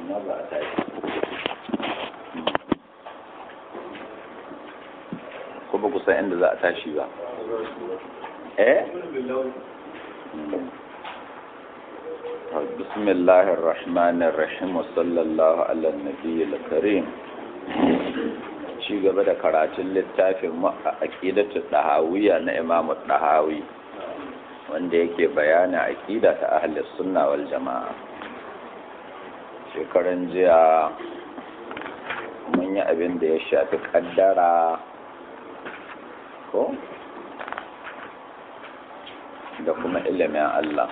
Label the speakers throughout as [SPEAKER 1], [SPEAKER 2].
[SPEAKER 1] amma ba a tashi ko ba ku san inda za a tashi ba eh بسم الله الرحمن الرحيم وصلى الله على النبي الكريم ci gaba da karatun littafin aqidatu dahawiyya na Imam Dahawi wanda yake bayana aqida ta ahli sunna wal jamaa shekaran jiya mun yi abin da ya shafi kaddara ko da kuma ilimin Allah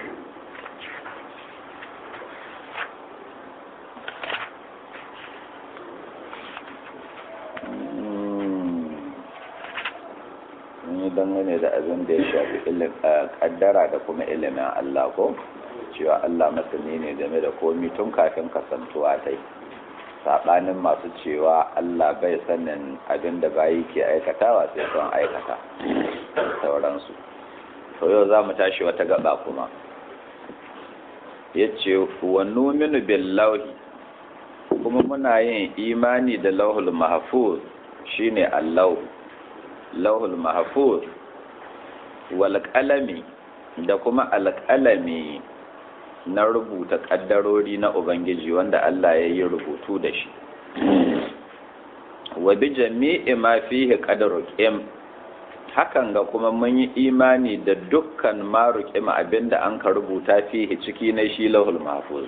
[SPEAKER 1] dangane da abin da ya shafi kaddara da kuma ilimin Allah ko cewa Allah masani ne game da komi tun kafin kasantuwa ta saɓanin masu cewa Allah bai sanin abin da bayi ke aikatawa sai sun aikata sauransu to yau za mu tashi wata gaba kuma ya ce wa numinu billahi kuma muna yin imani da lauhul mahfuz shine allahu lauhul mahfuz wal qalami da kuma alƙalami na rubuta ƙaddarori na ubangiji wanda Allah ya yi rubutu da shi wa bi jami'i ma fihi qadaru qim hakan ga kuma mun yi imani da dukkan ma ruqim abinda an ka rubuta fihi ciki na shi lauhul mahfuz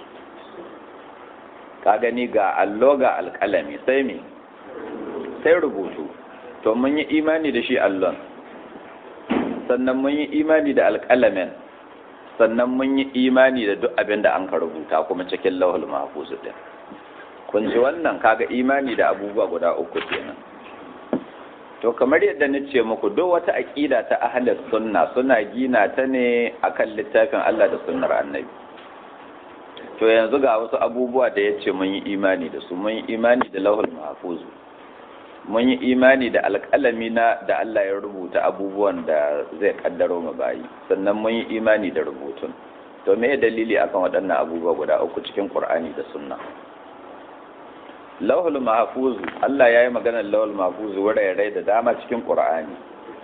[SPEAKER 1] ka gani ga allo ga alƙalami sai me sai rubutu to mun yi imani da shi allon sannan mun yi imani da alƙalamin sannan mun yi imani da duk abin da an ka rubuta kuma cikin lauhul mahfuz din kun ji wannan kaga imani da abubuwa guda uku kenan to kamar yadda na ce muku duk wata aƙida ta ahlus sunna suna gina ta ne akan littafin Allah da sunnar annabi to yanzu ga wasu abubuwa da yace mun yi imani da su mun yi imani da lauhul mahfuz mun yi imani da alƙalami na da Allah ya rubuta abubuwan da zai kaddaro mu bayi sannan mun yi imani da rubutun to me dalili akan waɗannan abubuwa guda uku cikin Qur'ani da Sunna Lauhul Mahfuz Allah ya yi maganar Lauhul Mahfuz wurare da dama cikin Qur'ani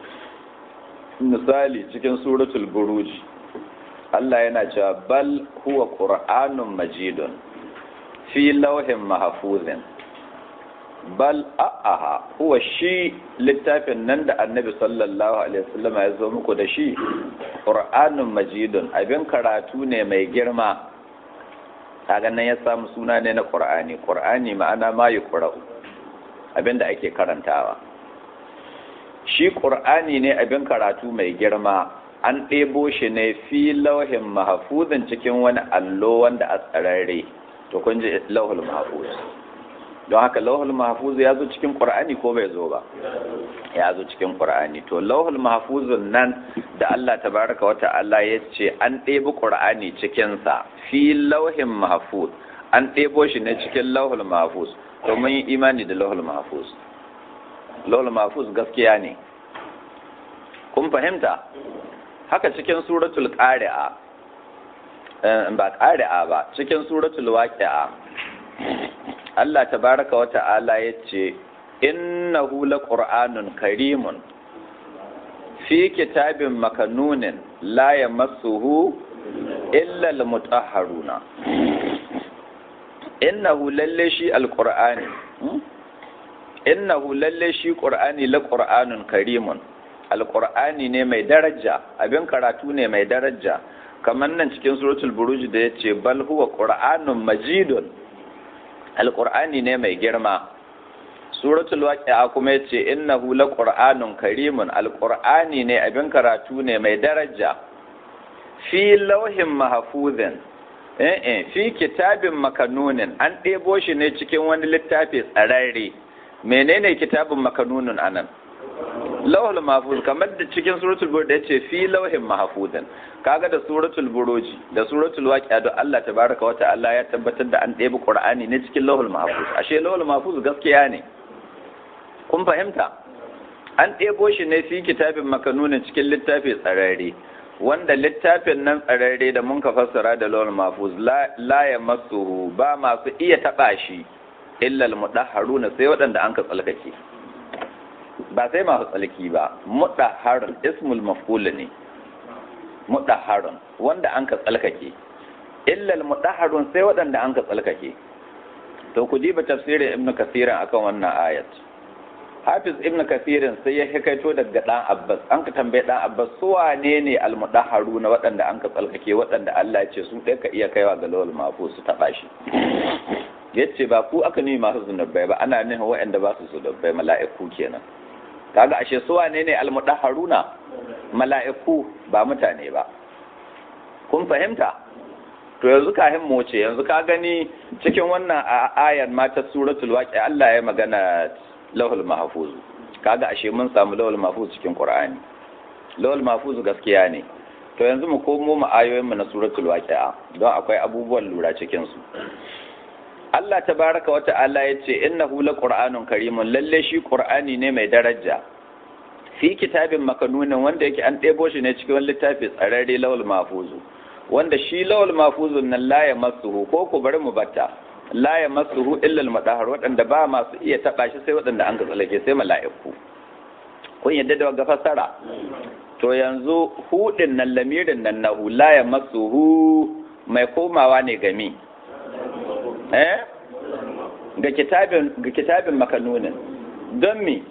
[SPEAKER 1] misali cikin suratul Buruj Allah yana cewa bal huwa Qur'anun Majidun fi lauhin mahfuzin bal a'aha huwa shi littafin nan da annabi sallallahu alaihi wasallam ya zo muku da shi qur'anun majidun abin karatu ne mai girma kaga nan ya samu suna ne na qur'ani qur'ani ma'ana ma yuqra'u abin da ake karantawa shi qur'ani ne abin karatu mai girma an ɗebo shi ne fi lauhin mahfuzin cikin wani allo wanda a tsararre to kun ji lauhul mahfuz don haka lauhul mahfuz ya zo cikin qur'ani ko bai zo ba ya zo cikin qur'ani to lauhul mahfuzun nan da Allah tabaraka wa ta'ala ya ce an ɗebi qur'ani cikin sa fi lauhin mahfuz an ɗebo shi ne cikin lauhul mahfuz to mun yi imani da lauhul mahfuz lauhul mahfuz gaskiya ne kun fahimta haka cikin suratul qari'a ba qari'a ba cikin suratul waqi'a Allah tabaraka wa ta'ala ya ce, Innahu la ƙur'anun karimun, fi kitabin makanunin la ya masuhu illal mutahharuna. Innahu lalle shi alƙur'ani, Innahu lalle shi ƙur'ani la ƙur'anun karimun, alƙur'ani ne mai daraja, abin karatu ne mai daraja, kamar nan cikin suratul buruj da ya ce, Bal huwa ƙur'anun majidun. alƙur'ani ne mai girma suratul waqi'a kuma yace innahu laqur'anun karimun alƙur'ani ne abin karatu ne mai daraja fi lauhin mahfuzin eh eh fi kitabin makanunin an ɗebo shi ne cikin wani littafi tsararre menene kitabin makanunin anan lauhul mahfuz kamar da cikin suratul buruj yace fi lauhin mahfuzin kaga da suratul buruji da suratul waqi'a da Allah tabaraka wa ta'ala ya tabbatar da an ɗebi qur'ani ne cikin lauhul mahfuz ashe lauhul mahfuz gaskiya ne kun fahimta an ɗebo shi ne fi kitabin makanunin cikin littafi tsararre wanda littafin nan tsararre da mun ka fassara da lawal mafuz la ya masuhu ba masu iya taba shi illal mudahharuna sai waɗanda an ka tsalkake ba sai masu tsalki ba mudahharun ismul maf'ul ne mudahharun wanda an ka tsalkake illal mudahharun sai waɗanda an ka tsalkake to ku diba tafsirin ibnu kasirin akan wannan ayat hafiz ibnu kasirin sai ya hikaito daga dan abbas an ka tambaye dan abbas su wane ne almudahharu na waɗanda an ka tsalkake waɗanda Allah ya ce su ɗaya ka iya kaiwa ga lawal mafu su taɓa shi yace ba ku aka nemi masu zunubai ba ana nufin waɗanda ba su zunubai mala'iku kenan kaga ashe su wane ne almudahharuna mala'iku ba mutane ba kun fahimta to yanzu kahin mu ce yanzu ka gani cikin wannan ayar ma ta suratul waqi Allah ya magana lahul mahfuz kaga ashe mun samu lahul mahfuz cikin qur'ani lahul mahfuz gaskiya ne to yanzu mu komo mu ayoyin mu na suratul waqi'a don akwai abubuwan lura cikin su Allah tabaraka wa ta'ala yace innahu laqur'anun karimun lalle shi qur'ani ne mai daraja fi kitabin makanunin wanda yake an ɗebo shi ne cikin littafi tsararre lawal mahfuzu wanda shi lawal mahfuzun nan la ya masuhu ko ku bari mu batta la ya masuhu illa al waɗanda ba masu iya taba shi sai waɗanda an tsalake sai mala'iku kun yadda da ga fassara to yanzu hudin nan lamirin nan nahu la ya masuhu mai komawa ne game eh ga kitabin ga kitabin makanunin don me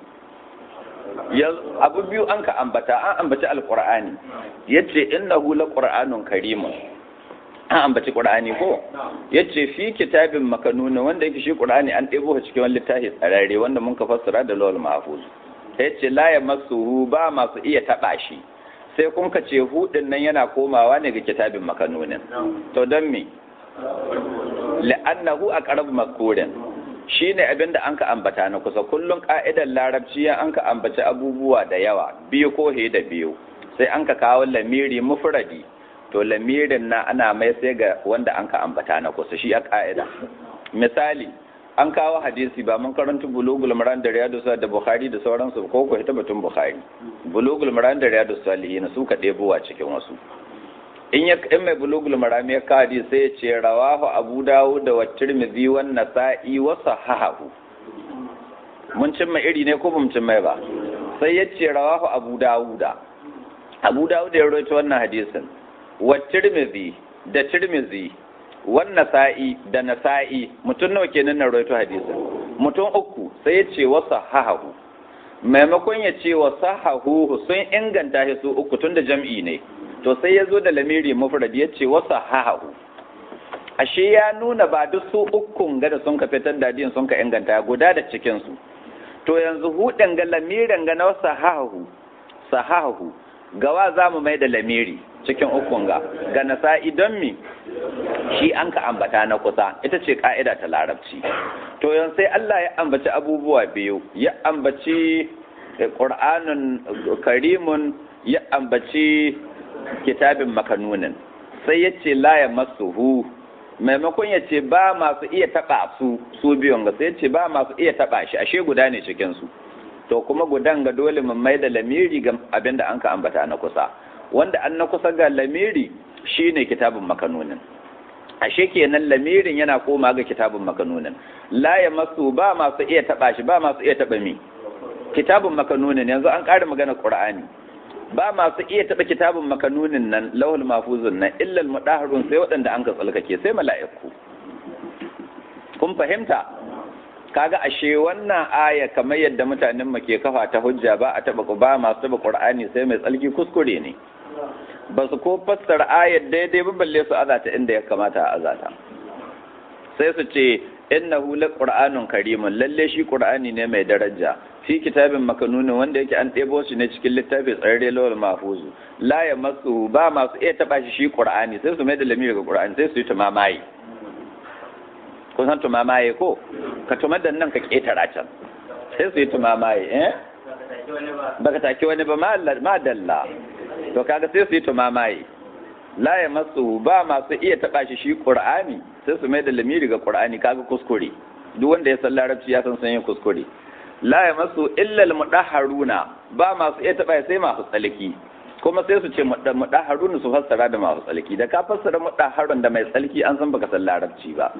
[SPEAKER 1] abu biyu an ka ambata an ambaci alqur'ani yace innahu laqur'anun karimun an ambaci qur'ani ko yace fi kitabin makanuna wanda yake shi qur'ani an ɗebo shi cikin wani littafi tsararre wanda mun ka fassara da lawal mahfuz yace la yamassuhu ba masu iya taba shi sai kun ka ce hudin nan yana komawa ne ga kitabin makanunin to don me la'annahu aqrab makurin shi ne abin da an ka ambata na kusa kullum ka'idar larabci ya an ka ambaci abubuwa da yawa biyu ko he da biyu sai an ka kawo lamiri mufradi to lamirin na ana mai sai ga wanda an ka ambata na kusa shi a ka'ida misali an kawo hadisi ba mun karanta bulugul maran da riyadu da bukhari da sauransu ko ko ita batun bukhari bulugul maran da riyadu salihin su ka ɗebowa cikin wasu in ya in mai bulugul marami ya kadi sai ya ce rawahu abu dawud da tirmidhi wan nasa'i wa sahahu mun cin mai iri ne ko mun cin mai ba sai ya ce rawahu abu dawud abu dawud ya rawaito wannan hadisin wa tirmidhi da tirmidhi wan nasa'i da nasa'i mutum nawa kenan na rawaito hadisin mutum uku sai ya ce wa sahahu maimakon ya ce wa sahahu sun inganta shi su uku tunda jam'i ne to sai ya zo da lamiri mufrad ya ce wasa hahahu ashe ya nuna ba duk su ukun ga da sun ka fitar da din sun ka inganta guda da cikin su to yanzu hudin ga lamirin ga na wasa hahahu sahahu gawa za mu mai da lamiri cikin ukun ga ga nasa'i don mi shi an ka ambata na kusa ita ce ka'ida ta larabci to yanzu sai Allah ya ambaci abubuwa biyu ya ambaci Qur'anun karimun ya ambaci kitabin makanunin sai ya ce la ya masuhu maimakon ya ce ba masu iya taɓa su su biyun ga sai ya ce ba masu iya taɓa shi ashe guda ne cikin su to kuma gudan ga dole mun mai da lamiri ga abin da an ka ambata na kusa wanda an na kusa ga lamiri shine kitabin makanunin ashe kenan lamirin yana koma ga kitabin makanunin la ya masu ba masu iya taɓa shi ba masu iya taɓa mi kitabin makanunin yanzu an ƙara magana qur'ani ba masu iya taɓa kitabun makanunin nan lawal mafuzun nan illal mudaharun sai waɗanda an ka tsalkake sai mala'iku kun fahimta kaga ashe wannan aya kamar yadda mutanen mu ke kafa ta hujja ba a taɓa ba masu taɓa qur'ani sai mai tsalki kuskure ne ba su ko fassara ayar daidai ba balle su azata inda ya kamata a azata sai su ce innahu laqur'anun karimun lalle shi qur'ani ne mai daraja fi kitabin makanunin wanda yake an ɗebo shi ne cikin littafi tsararre lawal mahfuzu la ya masu ba masu iya taɓa shi shi qur'ani sai su mai da lamiri ga qur'ani sai su yi tumamaye kun san tumamaye ko ka tumar da nan ka ƙetara can sai su yi tumamaye eh baka take wani ba ma dalla to kaga sai su yi tumamaye la ya masu ba masu iya taɓa shi shi qur'ani sai su mai da lamiri ga qur'ani kaga kuskure duk wanda ya san larabci ya san sun yi kuskure la ya masu illal mudahharuna ba masu iya taba sai masu tsalki kuma sai su ce muɗaharun su fassara da masu tsalki da ka fassara muɗaharun da mai tsalki an san baka san larabci ba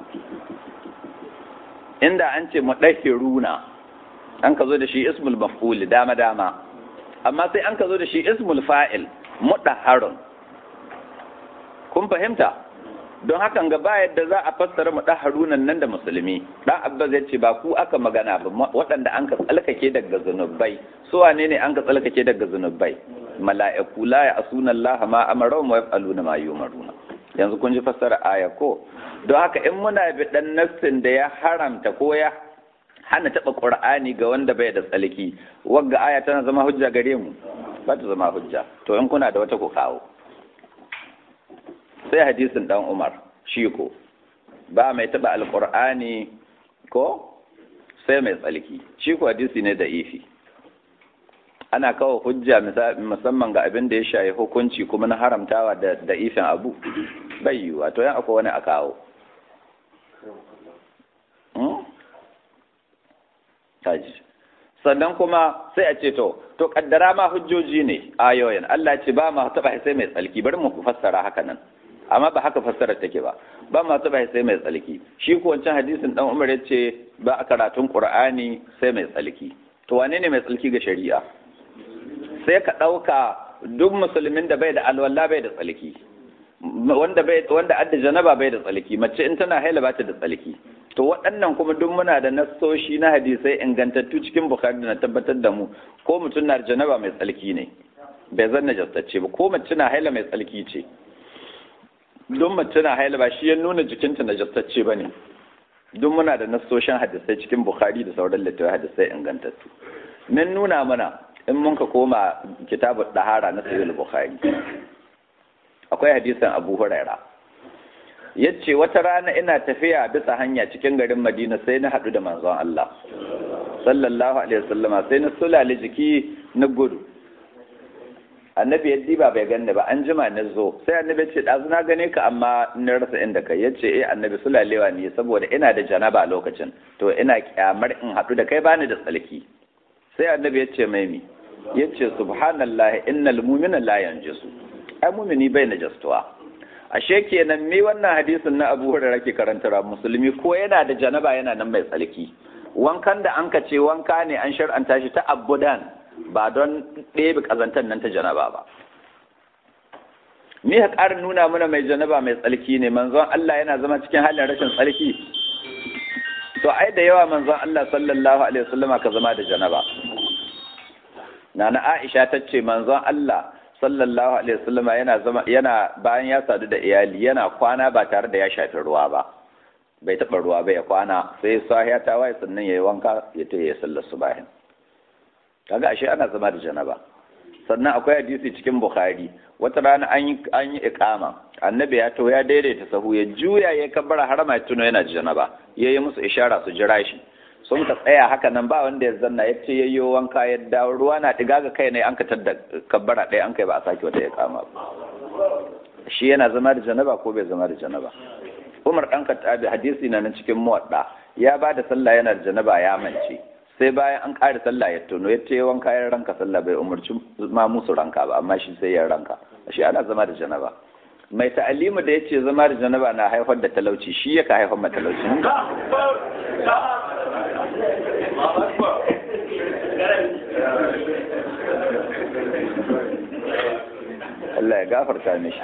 [SPEAKER 1] inda an ce muɗahiruna an ka zo da shi ismul maf'ul dama dama amma sai an ka zo da shi ismul fa'il muɗaharun kun fahimta don hakan ga ba yadda za a fassara muɗaharunan nan da musulmi dan abbas ya ce ba ku aka magana ba waɗanda an ka tsalkake daga zunubai su wane ne an ka tsalkake daga zunubai mala'iku la ya asuna Allah ma amara wa yaf'aluna ma yumaruna yanzu kun ji fassara aya ko don haka in muna bi dan nassin da ya haramta ko ya hana taba qur'ani ga wanda bai da tsalki wagga aya tana zama hujja gare mu ba ta zama hujja to in kuna da wata ku kawo sai hadisin dan Umar shi ko ba mai taba alqur'ani ko sai mai tsalki shi ko hadisi ne da ifi ana kawo hujja musamman ga abin da ya shayi hukunci kuma na haramtawa da da ifin abu bai yiwuwa to yan akwai wani a kawo sannan kuma sai a ce to to kaddara ma hujjoji ne ayoyin Allah ce ba ma taba sai mai tsalki bari mu fassara haka nan amma ba haka fassarar take ba ba ma taba sai mai tsalki shi ko wancan hadisin dan Umar yace ba a karatun Qur'ani sai mai tsalki to wane ne mai tsalki ga shari'a sai ka ɗauka duk musulmin da bai da alwala bai da tsalki wanda bai wanda adda janaba bai da tsalki mace in tana haila ba ta da tsalki to waɗannan kuma duk muna da nassoshi na hadisai ingantattu cikin bukhari na tabbatar da mu ko mutum na janaba mai tsalki ne bai zan najastacce ba ko mace na haila mai tsalki ce duk mace na haila ba shi ya nuna jikinta najastacce ba ne duk muna da nassoshin hadisai cikin bukhari da sauran littattafai hadisai ingantattu min nuna mana in mun ka koma kitabu dahara na sahih bukhari akwai hadisin abu huraira yace wata rana ina tafiya bisa hanya cikin garin madina sai na haɗu da manzon Allah sallallahu alaihi wasallama sai na sulale jiki na gudu annabi yaddi ba bai ganni ba an jima na zo sai annabi ce ɗazu na gane ka amma na rasa inda kai yace eh annabi sulalewa ne saboda ina da janaba lokacin to ina kyamar in haɗu da kai bani da tsalki sai annabi ya ce mai mi ya ce subhanallah innal mu'mina la yanjisu ai mu'mini bai najastuwa ashe kenan me wannan hadisin na Abu Hurairah ke karantarwa musulmi ko yana da janaba yana nan mai tsalki wankan da an ka ce wanka ne an shar'anta shi ta abudan ba don ɗebe kazantar nan ta janaba ba me ya ƙara nuna mana mai janaba mai tsalki ne manzon Allah yana zama cikin halin rashin tsalki to ai da yawa manzon Allah sallallahu alaihi wasallama ka zama da janaba nana Aisha ta ce manzon Allah sallallahu alaihi wasallama yana zama yana bayan ya sadu da iyali yana kwana ba tare da ya shafi ruwa ba bai taɓa ruwa ba ya kwana sai sahiya ta waye sannan yayi wanka ya ta yi sallar subahin kaga ashe ana zama da janaba sannan akwai hadisi cikin bukhari wata rana an yi an yi iqama annabi ya to ya daidaita sahu ya juya ya kabbara harama ya tuno yana da janaba yayi musu ishara su jira shi sun ka tsaya haka nan ba wanda ya zanna ya ce yayyo wanka ya dawo ruwa na diga ga kai ne an ka tadda kabbara ɗaya an kai ba a sake wata iqama ba shi yana zama da janaba ko bai zama da janaba Umar ɗan Khattabi hadisi na nan cikin muwadda ya ba da sallah yana da janaba ya mance sai bayan an ƙara sallah ya tono ya ce wanka ya ranka sallah bai umarci ma musu ranka ba amma shi sai ya ranka shi ana zama da janaba mai ta'alimu da ya ce zama da janaba na haifar da talauci shi ya ka haifar ma talauci Allah ya gafarta mishi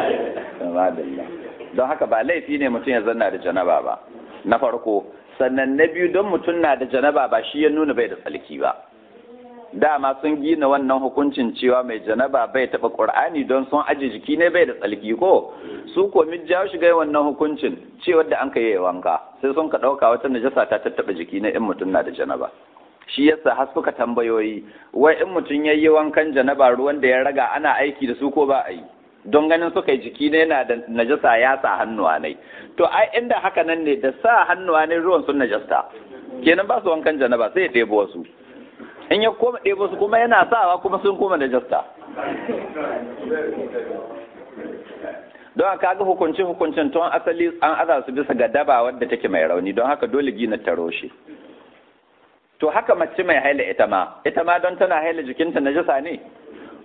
[SPEAKER 1] don haka ba laifi ne mutum ya zanna da janaba ba na farko sannan na biyu don mutum na da janaba ba shi ya nuna bai da tsalki ba dama sun gina wannan hukuncin cewa mai janaba bai taɓa ƙur'ani don sun aji jiki ne bai da tsalki ko su ko jawo shiga wannan hukuncin cewa da an ka yi wanka sai sun ka ɗauka wata najasa ta tattaɓa jiki na in mutum na da janaba shi yasa har suka tambayoyi wai in mutum ya yi wankan janaba ruwan da ya raga ana aiki da su ko ba a yi don ganin suka yi jiki ne yana da najasa ya sa hannuwa ne to ai inda haka nan ne da sa hannuwa ne ruwan sun najasta kenan ba su wankan janaba sai ya ɗebo wasu in ya koma ɗebo su kuma yana sawa kuma sun koma najasta don haka ga hukunci hukuncin tun asali an aza su bisa ga daba wadda take mai rauni don haka dole gina ta roshe to haka mace mai haila ita ma ita ma don tana haila jikinta najasa ne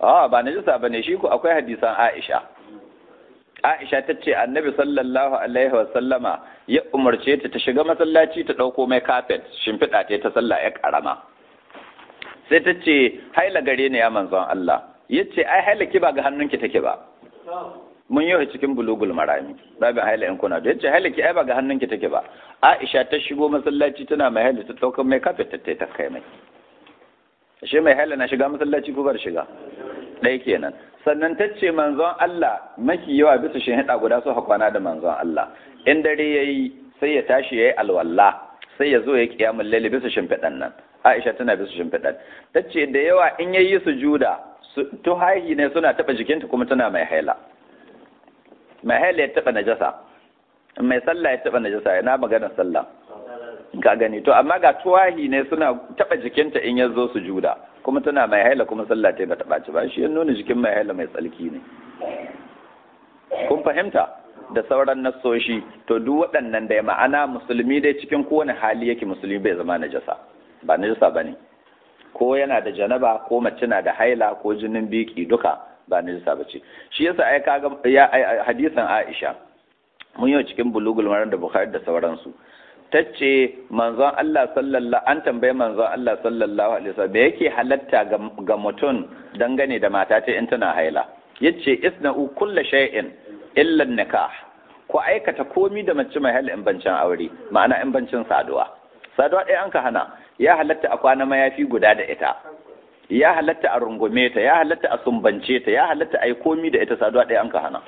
[SPEAKER 1] a ba najasa bane shi ko akwai hadisan Aisha Aisha ta ce annabi sallallahu alaihi wa sallama ya umarce ta ta shiga masallaci ta ɗauko mai kafet shimfiɗa ta ta sallah ya ƙarama sai ta ce haila gare ni ya manzon Allah ya ce ai haila ki ba ga hannunki take ba mun yi cikin bulugul marami babin haila in kuna da ya ce haila ki ai ba ga hannunki take ba Aisha ta shigo masallaci tana mai haila ta ɗauko mai kafet ta ta kai mai ashe mai haila na shiga masallaci ko bar shiga ɗaya kenan sannan ta ce manzon Allah maki yawa bisa shi hida guda su hakwana da manzon Allah in dare ya yi sai ya tashi ya yi alwalla sai ya zo ya kiyamun lalle bisa shimfiɗan nan Aisha tana bisa shimfiɗan ta ce da yawa in ya yi sujuda tuhahi ne suna taɓa jikinta kuma tana mai haila mai haila ya taɓa najasa mai sallah ya taɓa najasa yana magana sallah ka gani to amma ga tuwahi ne suna taɓa jikinta in ya zo sujuda kuma tana mai haila kuma sallah ta bata ɓaci ba shi ya nuna jikin mai haila mai tsalki ne kun fahimta da sauran nassoshi to duk waɗannan da ya ma'ana musulmi dai cikin kowane hali yake musulmi bai zama najasa ba najasa ba ne ko yana da janaba ko mace na da haila ko jinin biki duka ba najasa ba ce shi yasa ai kaga ya hadisin Aisha mun yi cikin bulugul maran da Bukhari da sauransu tace manzon Allah sallallahu an tambaye manzon Allah sallallahu alaihi wasallam yake halatta ga mutum dangane da mata ta in tana haila yace isna'u kulla shay'in illa nikah ko aikata komi da mace mai haila in bancin aure ma'ana in bancin saduwa saduwa ɗaya an ka hana ya halatta a kwana mayafi guda da ita ya halatta a rungume ta ya halatta a sumbance ta ya halatta a yi komi da ita saduwa ɗaya an ka hana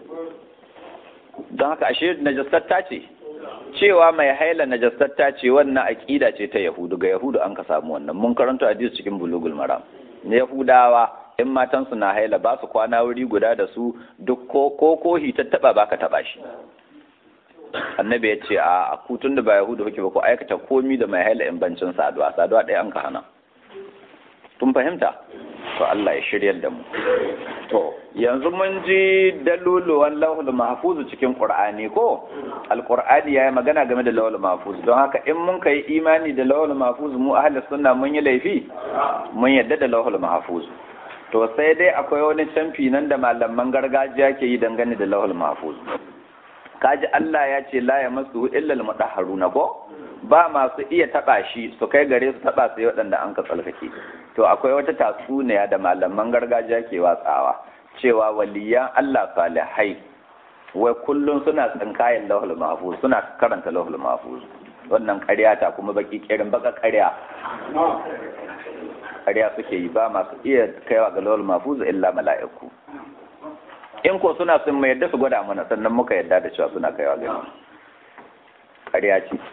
[SPEAKER 1] don haka ashe najastatta ce cewa mai haila najastatta ce wannan aƙida ce ta yahudu ga yahudu an ka samu wannan mun karanta hadisi cikin bulugul maram na yahudawa in matansu na haila ba su kwana wuri guda da su duk ko ko kohi ta taba ba ka taba shi annabi ya ce a kutun da ba yahudu kuke ba ku aikata komi da mai haila in bancin saduwa saduwa ɗaya an ka hana tun fahimta to Allah ya shiryar da mu to yanzu mun ji daluluwan lauhul mahfuz cikin qur'ani ko alqur'ani yayi magana game da lauhul mahfuz don haka in mun kai imani da lauhul mahfuz mu ahli sunna mun yi laifi mun yadda da lauhul mahfuz to sai dai akwai wani canfi nan da malaman gargajiya ke yi dangane da lauhul mahfuz kaji Allah ya ce la yamassu illa al-mutahharuna ko ba masu iya taba shi su kai gare su taba sai waɗanda an ka tsalkake to akwai wata tatsuniya da malaman gargajiya ke watsawa cewa waliyan Allah salihai wai kullum suna tsinkayen lahul mahfuz suna karanta lahul mahfuz wannan ƙarya ta kuma baki kirin baka ƙarya ƙarya suke yi ba masu iya kaiwa ga lahul mahfuz illa mala'iku in ko suna sun mai yadda su gwada mana sannan muka yadda da cewa suna kaiwa ga ƙarya ce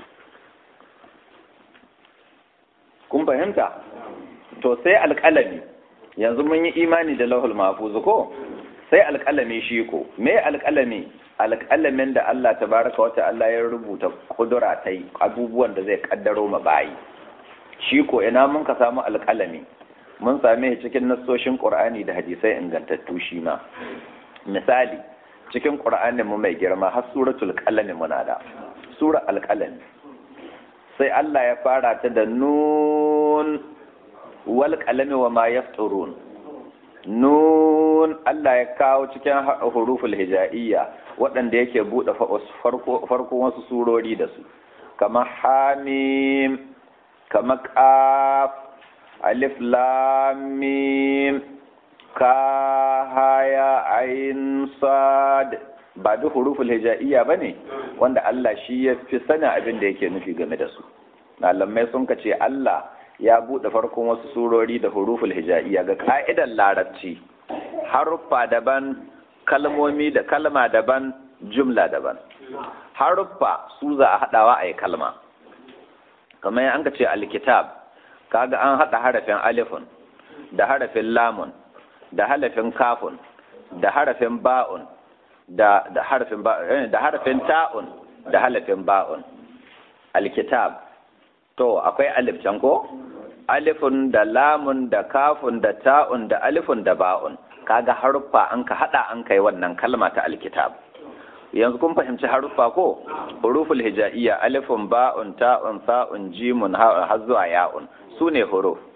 [SPEAKER 1] kun fahimta to sai alƙalami yanzu mun yi imani da lahul mahfuz ko sai alƙalami shi ko me alƙalami alƙalamin da Allah tabaraka wa ta'ala ya rubuta kudura ta abubuwan da zai kaddaro ma bayi shi ko ina mun ka samu alƙalami mun same shi cikin nassoshin Qur'ani da hadisai ingantattu shi ma misali cikin Qur'anin mu mai girma har suratul qalami muna da sura alƙalami sai Allah ya fara ta da nun wal qalami wa ma yafturun nun Allah ya kawo cikin huruful hija'iyya waɗanda yake buɗe farko wasu surori da su kama hamim kama qaf alif lam mim ka haya ain sad ba duk huruful hija'iyya bane wanda Allah shi ya fi sanin abin da yake nufi game da su malamai sun ce Allah ya buɗe farkon wasu surori da huruful hija'iyya ga ka'idar larabci haruffa daban kalmomi da kalma daban jumla daban haruffa su za a haɗawa a yi kalma kamar an ka ce alkitab kaga an haɗa harafin alifun da harafin lamun da harafin kafun da harafin ba'un da da harafin da harafin ta'un da harafin ba'un alkitab to akwai alif can ko alifun da lamun da kafun da ta'un da alifun da ba'un kaga haruffa an ka hada an kai wannan kalma ta alkitab yanzu kun fahimci haruffa ko huruful hija'iyya alifun ba'un ta'un sa'un jimun har zuwa ya'un sune huruf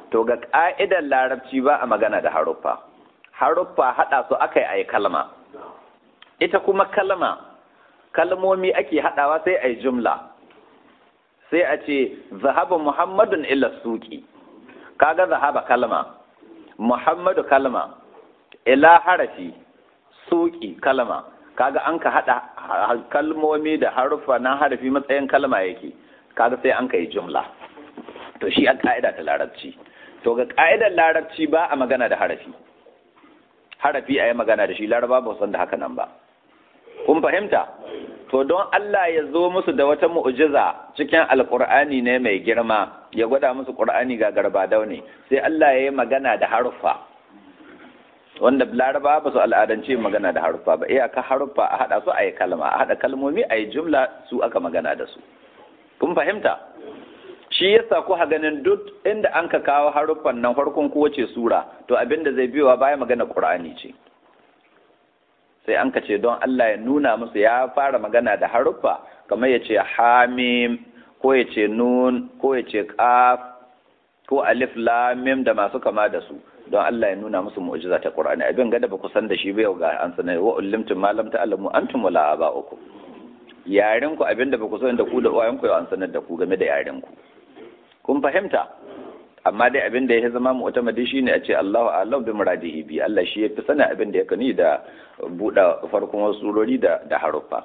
[SPEAKER 1] to ga ƙa'idar larabci ba a magana da haruffa haruffa haɗa su aka yi a yi kalma ita kuma kalma kalmomi ake haɗawa sai a yi jumla sai a ce zahaba muhammadun ila suki kaga zahaba kalma muhammadu kalma ila harafi suki kalma kaga an ka haɗa kalmomi da haruffa na harafi matsayin kalma yake kaga sai an ka yi jumla to shi an ka'ida ta larabci to ga ka'idar larabci ba a magana da harafi harafi a yi magana da shi laraba ba san da haka nan ba kun fahimta to don Allah ya zo musu da wata mu'jiza cikin alkur'ani ne mai girma ya gwada musu qur'ani ga garba ne sai Allah ya yi magana da haruffa wanda laraba ba su al'adance magana da haruffa ba iyaka haruffa a hada su a yi kalma a hada kalmomi a yi jumla su aka magana da su kun fahimta shi yasa ku ganin duk inda an ka kawo haruffan nan farkon kowace sura to abinda zai biyowa baya magana qur'ani ce sai an ka ce don Allah ya nuna musu ya fara magana da haruffa kamar ya ce hamim ko ya ce nun ko ya ce qaf ko alif lam mim da masu kama da su don Allah ya nuna musu mu'jiza ta qur'ani abin gada ba ku san da shi ba yau ga an sanar wa ullimtum ma lam ta'lamu antum wala aba'ukum yaren ku abinda ba ku san da ku da uwayen ku yau an sanar da ku game da yaren ku kun fahimta amma dai abin da ya zama mu'tamadi shine a ce Allahu a'lam bi muradihi bi Allah shi yafi sanin abin da ya kani da buɗe farkon wasu surori da da haruffa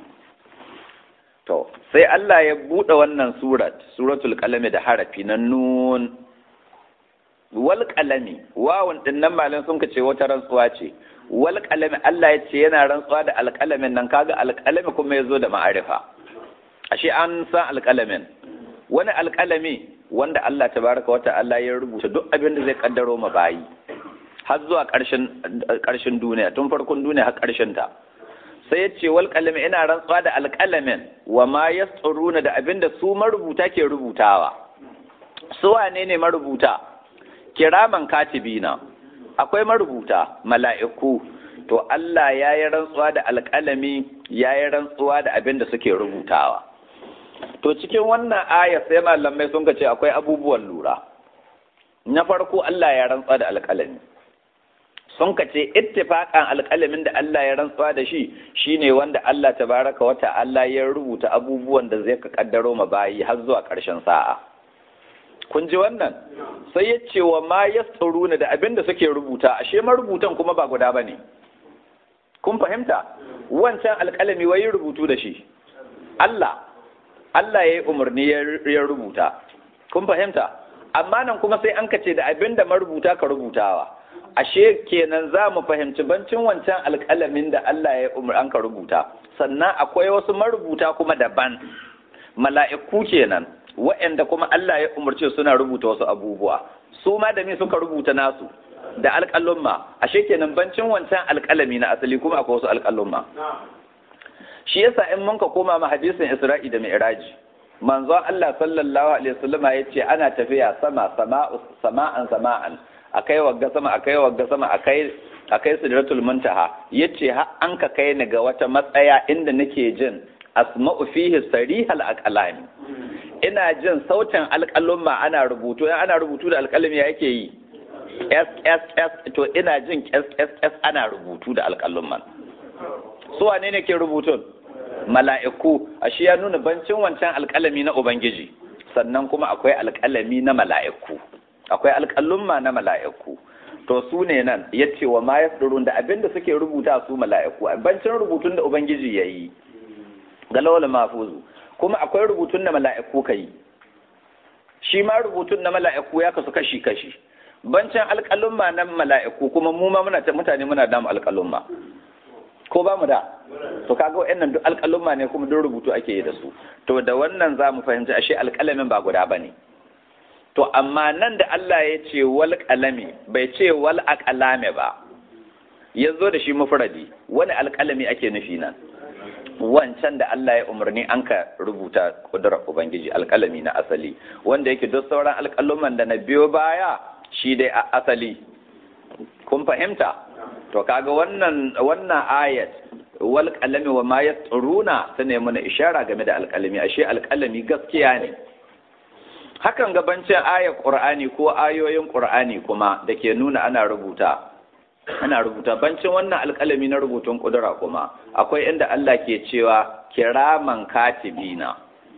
[SPEAKER 1] to sai Allah ya buɗe wannan surat suratul qalami da harafi na nun wal qalami wawun din nan malan sun ce wata rantsuwa ce wal qalami Allah ya ce yana rantsuwa da alqalamin nan kaga alqalami kuma yazo da ma'arifa ashe an san alqalamin wani alqalami wanda Allah tabaraka wa ta'ala ya rubuta duk abin da zai kaddaro ma bayi har zuwa ƙarshen duniya tun farkon duniya har ƙarshen ta sai ya ce wal qalami ina rantsuwa da alqalamin wa ma yasturuna da abin da su marubuta ke rubutawa su wane ne marubuta kiraman katibina akwai marubuta mala'iku to Allah ya yi rantsuwa da alƙalami ya yi rantsuwa da abin da suke rubutawa to cikin wannan aya sai malamai sun ce akwai abubuwan lura na farko Allah ya rantsuwa da alƙalami sun ce ittifaqan alƙalamin da Allah ya rantsuwa da shi shine wanda Allah tabaraka wa ta'ala ya rubuta abubuwan da zai ka kaddaro ma bayi har zuwa ƙarshen sa'a kun ji wannan sai ya ce wa ma yasturuna da abin da suke rubuta ashe marubutan kuma ba guda bane kun fahimta wancan alƙalami wai rubutu da shi Allah Allah ya yi umarni ya rubuta kun fahimta amma nan kuma sai an kace da abin da marubuta ka rubutawa ashe kenan za mu fahimci bancin wancan alƙalamin da Allah ya umar an ka rubuta sannan akwai wasu marubuta kuma daban mala'iku kenan waɗanda kuma Allah ya umarce suna rubuta wasu abubuwa su ma da me suka rubuta nasu da alƙalumma ashe kenan bancin wancan alƙalami na asali kuma akwai wasu alƙalumma shi yasa in mun ka koma ma hadisin Isra'i da Mi'raji manzon Allah sallallahu alaihi wasallama yace ana tafiya sama sama'u sama'an sama'an akai wagga sama akai wagga sama akai akai sidratul muntaha yace har an ka kai ni ga wata matsaya inda nake jin asma'u fihi sarihal aqlami ina jin sautin alƙalumma ana rubutu ana rubutu da alƙalami yake yi s s s to ina jin s s s ana rubutu da alƙalumman su wane ne ke rubutun mala'iku ashe ya nuna bancin wancan alƙalami na ubangiji sannan kuma akwai alƙalami na mala'iku akwai alƙalumma na mala'iku to su ne nan ya ce wa ma yasdurun da abinda suke rubuta su mala'iku bancin rubutun da ubangiji ya yi ga lawal mafuzu kuma akwai rubutun da mala'iku ka yi shi ma rubutun na mala'iku ya kasu kashi kashi bancin alƙalumma na mala'iku kuma mu ma muna mutane muna damu alƙalumma ko ba mu da to kaga wa'annan duk alƙalumma ne kuma duk rubutu ake yi da su to da wannan za mu fahimci ashe alƙalamin ba guda ba ne to amma nan da Allah ya ce wal qalami bai ce wal aqlame ba ya zo da shi mufradi wani alƙalami ake nufi nan wancan da Allah ya umarni an ka rubuta kudurar ubangiji alƙalami na asali wanda yake duk sauran alƙaluman da na biyo baya shi dai a asali kun fahimta to kaga wannan wannan ayat wal qalami wa ma yasruna ta ne mana ishara game da alqalami ashe alqalami gaskiya ne hakan gabancin ayar qur'ani ko ayoyin qur'ani kuma da ke nuna ana rubuta ana rubuta bancin wannan alƙalami na rubutun ƙudura kuma akwai inda Allah ke cewa kiraman katibina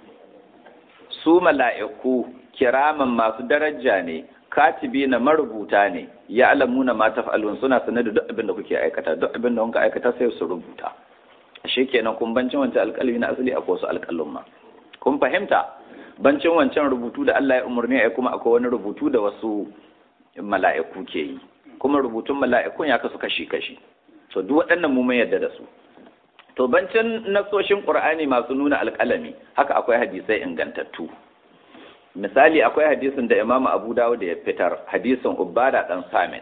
[SPEAKER 1] su mala'iku kiraman masu daraja ne katibina marubuta ne ya alamuna ma taf'alun suna sanar da duk abin da kuke aikata duk abin da kuka aikata sai su rubuta ashe kenan kun bancin wancan alƙalami na asali akwai wasu alƙalun ma kun fahimta bancin wancan rubutu da Allah ya umarni ai kuma akwai wani rubutu da wasu mala'iku ke yi kuma rubutun mala'ikun ya kasu kashi-kashi to duk waɗannan mu mun yarda da su to bancin nasoshin qur'ani masu nuna alƙalami haka akwai hadisai ingantattu misali akwai hadisin da imamu abu dawud ya fitar hadisin ubada dan samit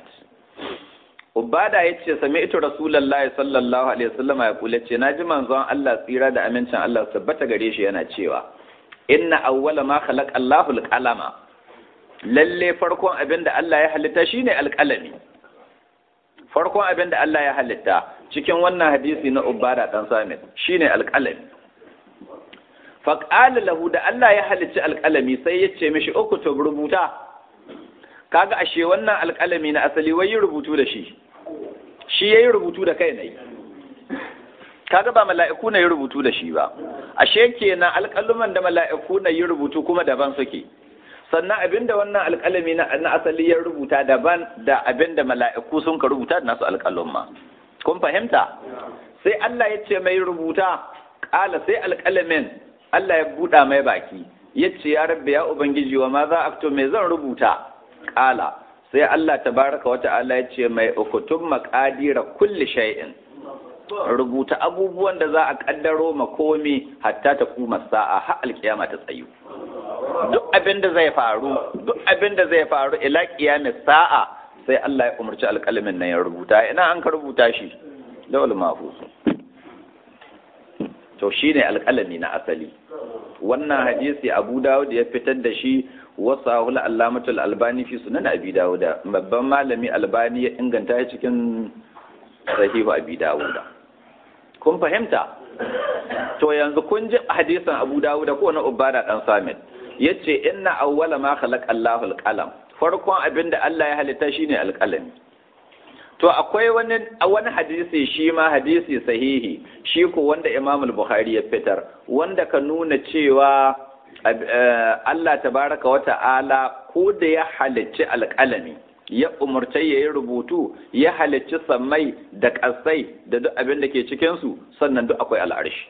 [SPEAKER 1] ubada ya ce sami ito rasulullahi sallallahu alaihi wasallam ya kula ce na ji manzon Allah tsira da amincin Allah tabbata gare shi yana cewa inna awwala ma khalaqa Allahu al-qalama lalle farkon abin da Allah ya halitta shine alƙalami farkon abin da Allah ya halitta cikin wannan hadisi na Ubada dan Samit shine alƙalami faqala lahu da Allah ya halicci alƙalami sai ya ce mishi uktub rubuta kaga ashe wannan alƙalami na asali wai yi rubutu da shi shi yayi rubutu da kai ne kaga ba mala'iku na yi rubutu da shi ba ashe kenan alƙaluman da mala'iku na yi rubutu kuma daban suke sannan abinda wannan alƙalami na asali ya rubuta daban da abinda mala'iku sun ka rubuta da nasu alƙalumma kun fahimta sai Allah ya ce mai rubuta ƙala sai alƙalamin Allah ya buɗa mai baki ya ce ya rabbi ya ubangiji wa ma za a me zan rubuta ƙala sai Allah tabaraka wa ta'ala ya ce mai ukutun maƙadira kulli shay'in rubuta abubuwan da za a ƙaddaro makomi hatta ta kuma sa'a har alƙiyama ta tsayu duk abin da zai faru duk abin da zai faru ila qiyamis sa'a sai Allah ya umarci alƙalamin nan ya rubuta ina an ka rubuta shi dawal mahfuz to shine alƙalami na asali wannan hadisi Abu Dawud ya fitar da shi wasahul allamatul albani fi sunan abi dawud babban malami albani ya inganta shi cikin sahihu abi dawud kun fahimta to yanzu kun ji hadisin Abu Dawud ko na Ubada dan Samit yace inna awwala ma khalaqa Allahu al-qalam farkon abinda Allah ya halitta shine alqalami to akwai wani wani hadisi shi ma hadisi sahihi shi ko wanda Imam al-Bukhari ya fitar wanda ka nuna cewa Allah tabaraka wa ta'ala ko da ya halicci alqalami ya umarta ya yi rubutu ya halicci sammai da ƙasai da duk abin da ke cikinsu sannan duk akwai al'arshi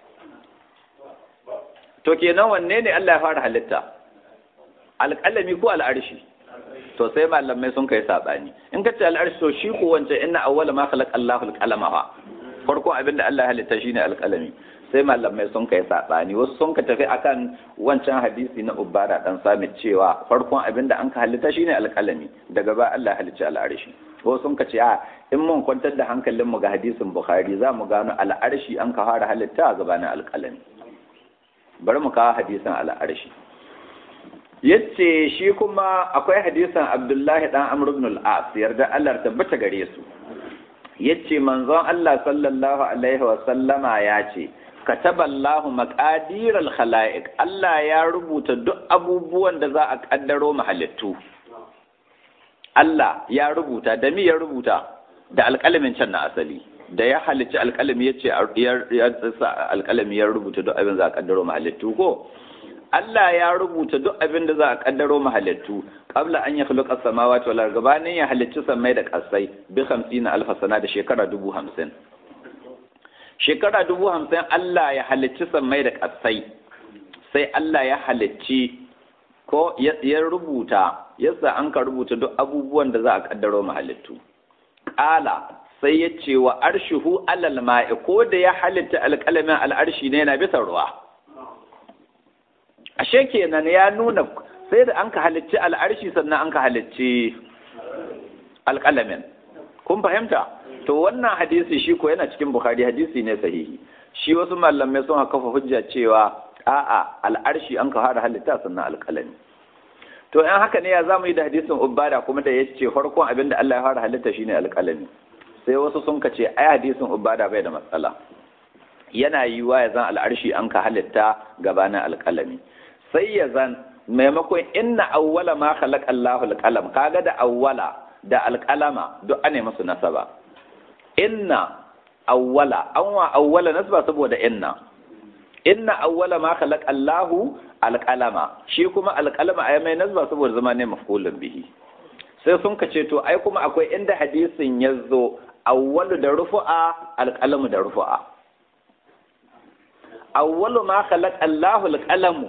[SPEAKER 1] to kenan wanne ne Allah ya fara halitta alƙalami ko al'arshi to sai malamai sun kai saɓani in ka ce al'arshi to shi ko wance inna awwala ma khalaqa Allahu al-qalama fa farko abin da Allah ya halitta shine alƙalami sai malamai sun kai saɓani wasu sun ka tafi akan wancan hadisi na ubara dan samit cewa farkon abin da an ka halitta shine alƙalami daga ba Allah ya halicci al'arshi wasu sun ka ce a in mun kwantar da hankalin mu ga hadisin bukhari za mu gano al'arshi an ka fara halitta a gabanin alƙalami bari mu kawo hadisin al'arshi yace shi kuma akwai hadisin abdullahi dan amr ibn al-as yarda Allah tabbata gare su yace manzon Allah sallallahu alaihi wa sallama ya ce kataballahu maqadir al-khalaiq Allah ya rubuta duk abubuwan da za a kaddaro mahalittu Allah ya rubuta da mi ya rubuta da alƙalamin can na asali da ya halicci alƙalami yace ya alƙalami ya rubuta duk abin za a kaddaro mahalittu ko Allah ya rubuta duk abin da za a kaddaro mahalittu qabla an ya khluqa samawati wal ardi gabanin ya halicci samai da kasai bi 50 alf sana da shekara dubu hamsin shekara dubu hamsin Allah ya halicci sammai da ƙasai sai Allah ya halicci ko ya rubuta yasa an ka rubuta duk abubuwan da za a kaddaro mahalittu ƙala sai ya ce wa arshihu alal ma'i ko da ya halitta alƙalamin al'arshi ne na bisa ruwa ashe kenan ya nuna sai da an ka halicci al'arshi sannan an ka halicci alƙalamin kun fahimta to wannan hadisi shi ko yana cikin bukhari hadisi ne sahihi shi wasu malamai sun kafa hujja cewa a'a al'arshi an ka fara halitta sannan alƙalami to in haka ne ya zamu yi da hadisin ubada kuma da ya ce farkon abin da Allah ya fara halitta shine alƙalami sai wasu sun ka ce ai hadisin ubada bai da matsala yana yiwa ya zan al'arshi an ka halitta gabanin alƙalami sai ya zan maimakon inna awwala ma khalaqa Allahu al-qalam kaga da awwala da alqalama duk ane musu nasaba inna awwala an wa awwala nasba saboda inna inna awwala ma khalaqa Allahu alqalama shi kuma alqalama ay mai nasba saboda zama ne maf'ulun bihi sai sun kace to ai kuma akwai inda hadisin yazo awwalu da rufu'a alqalamu da rufu'a awwalu ma khalaqa Allahu alqalamu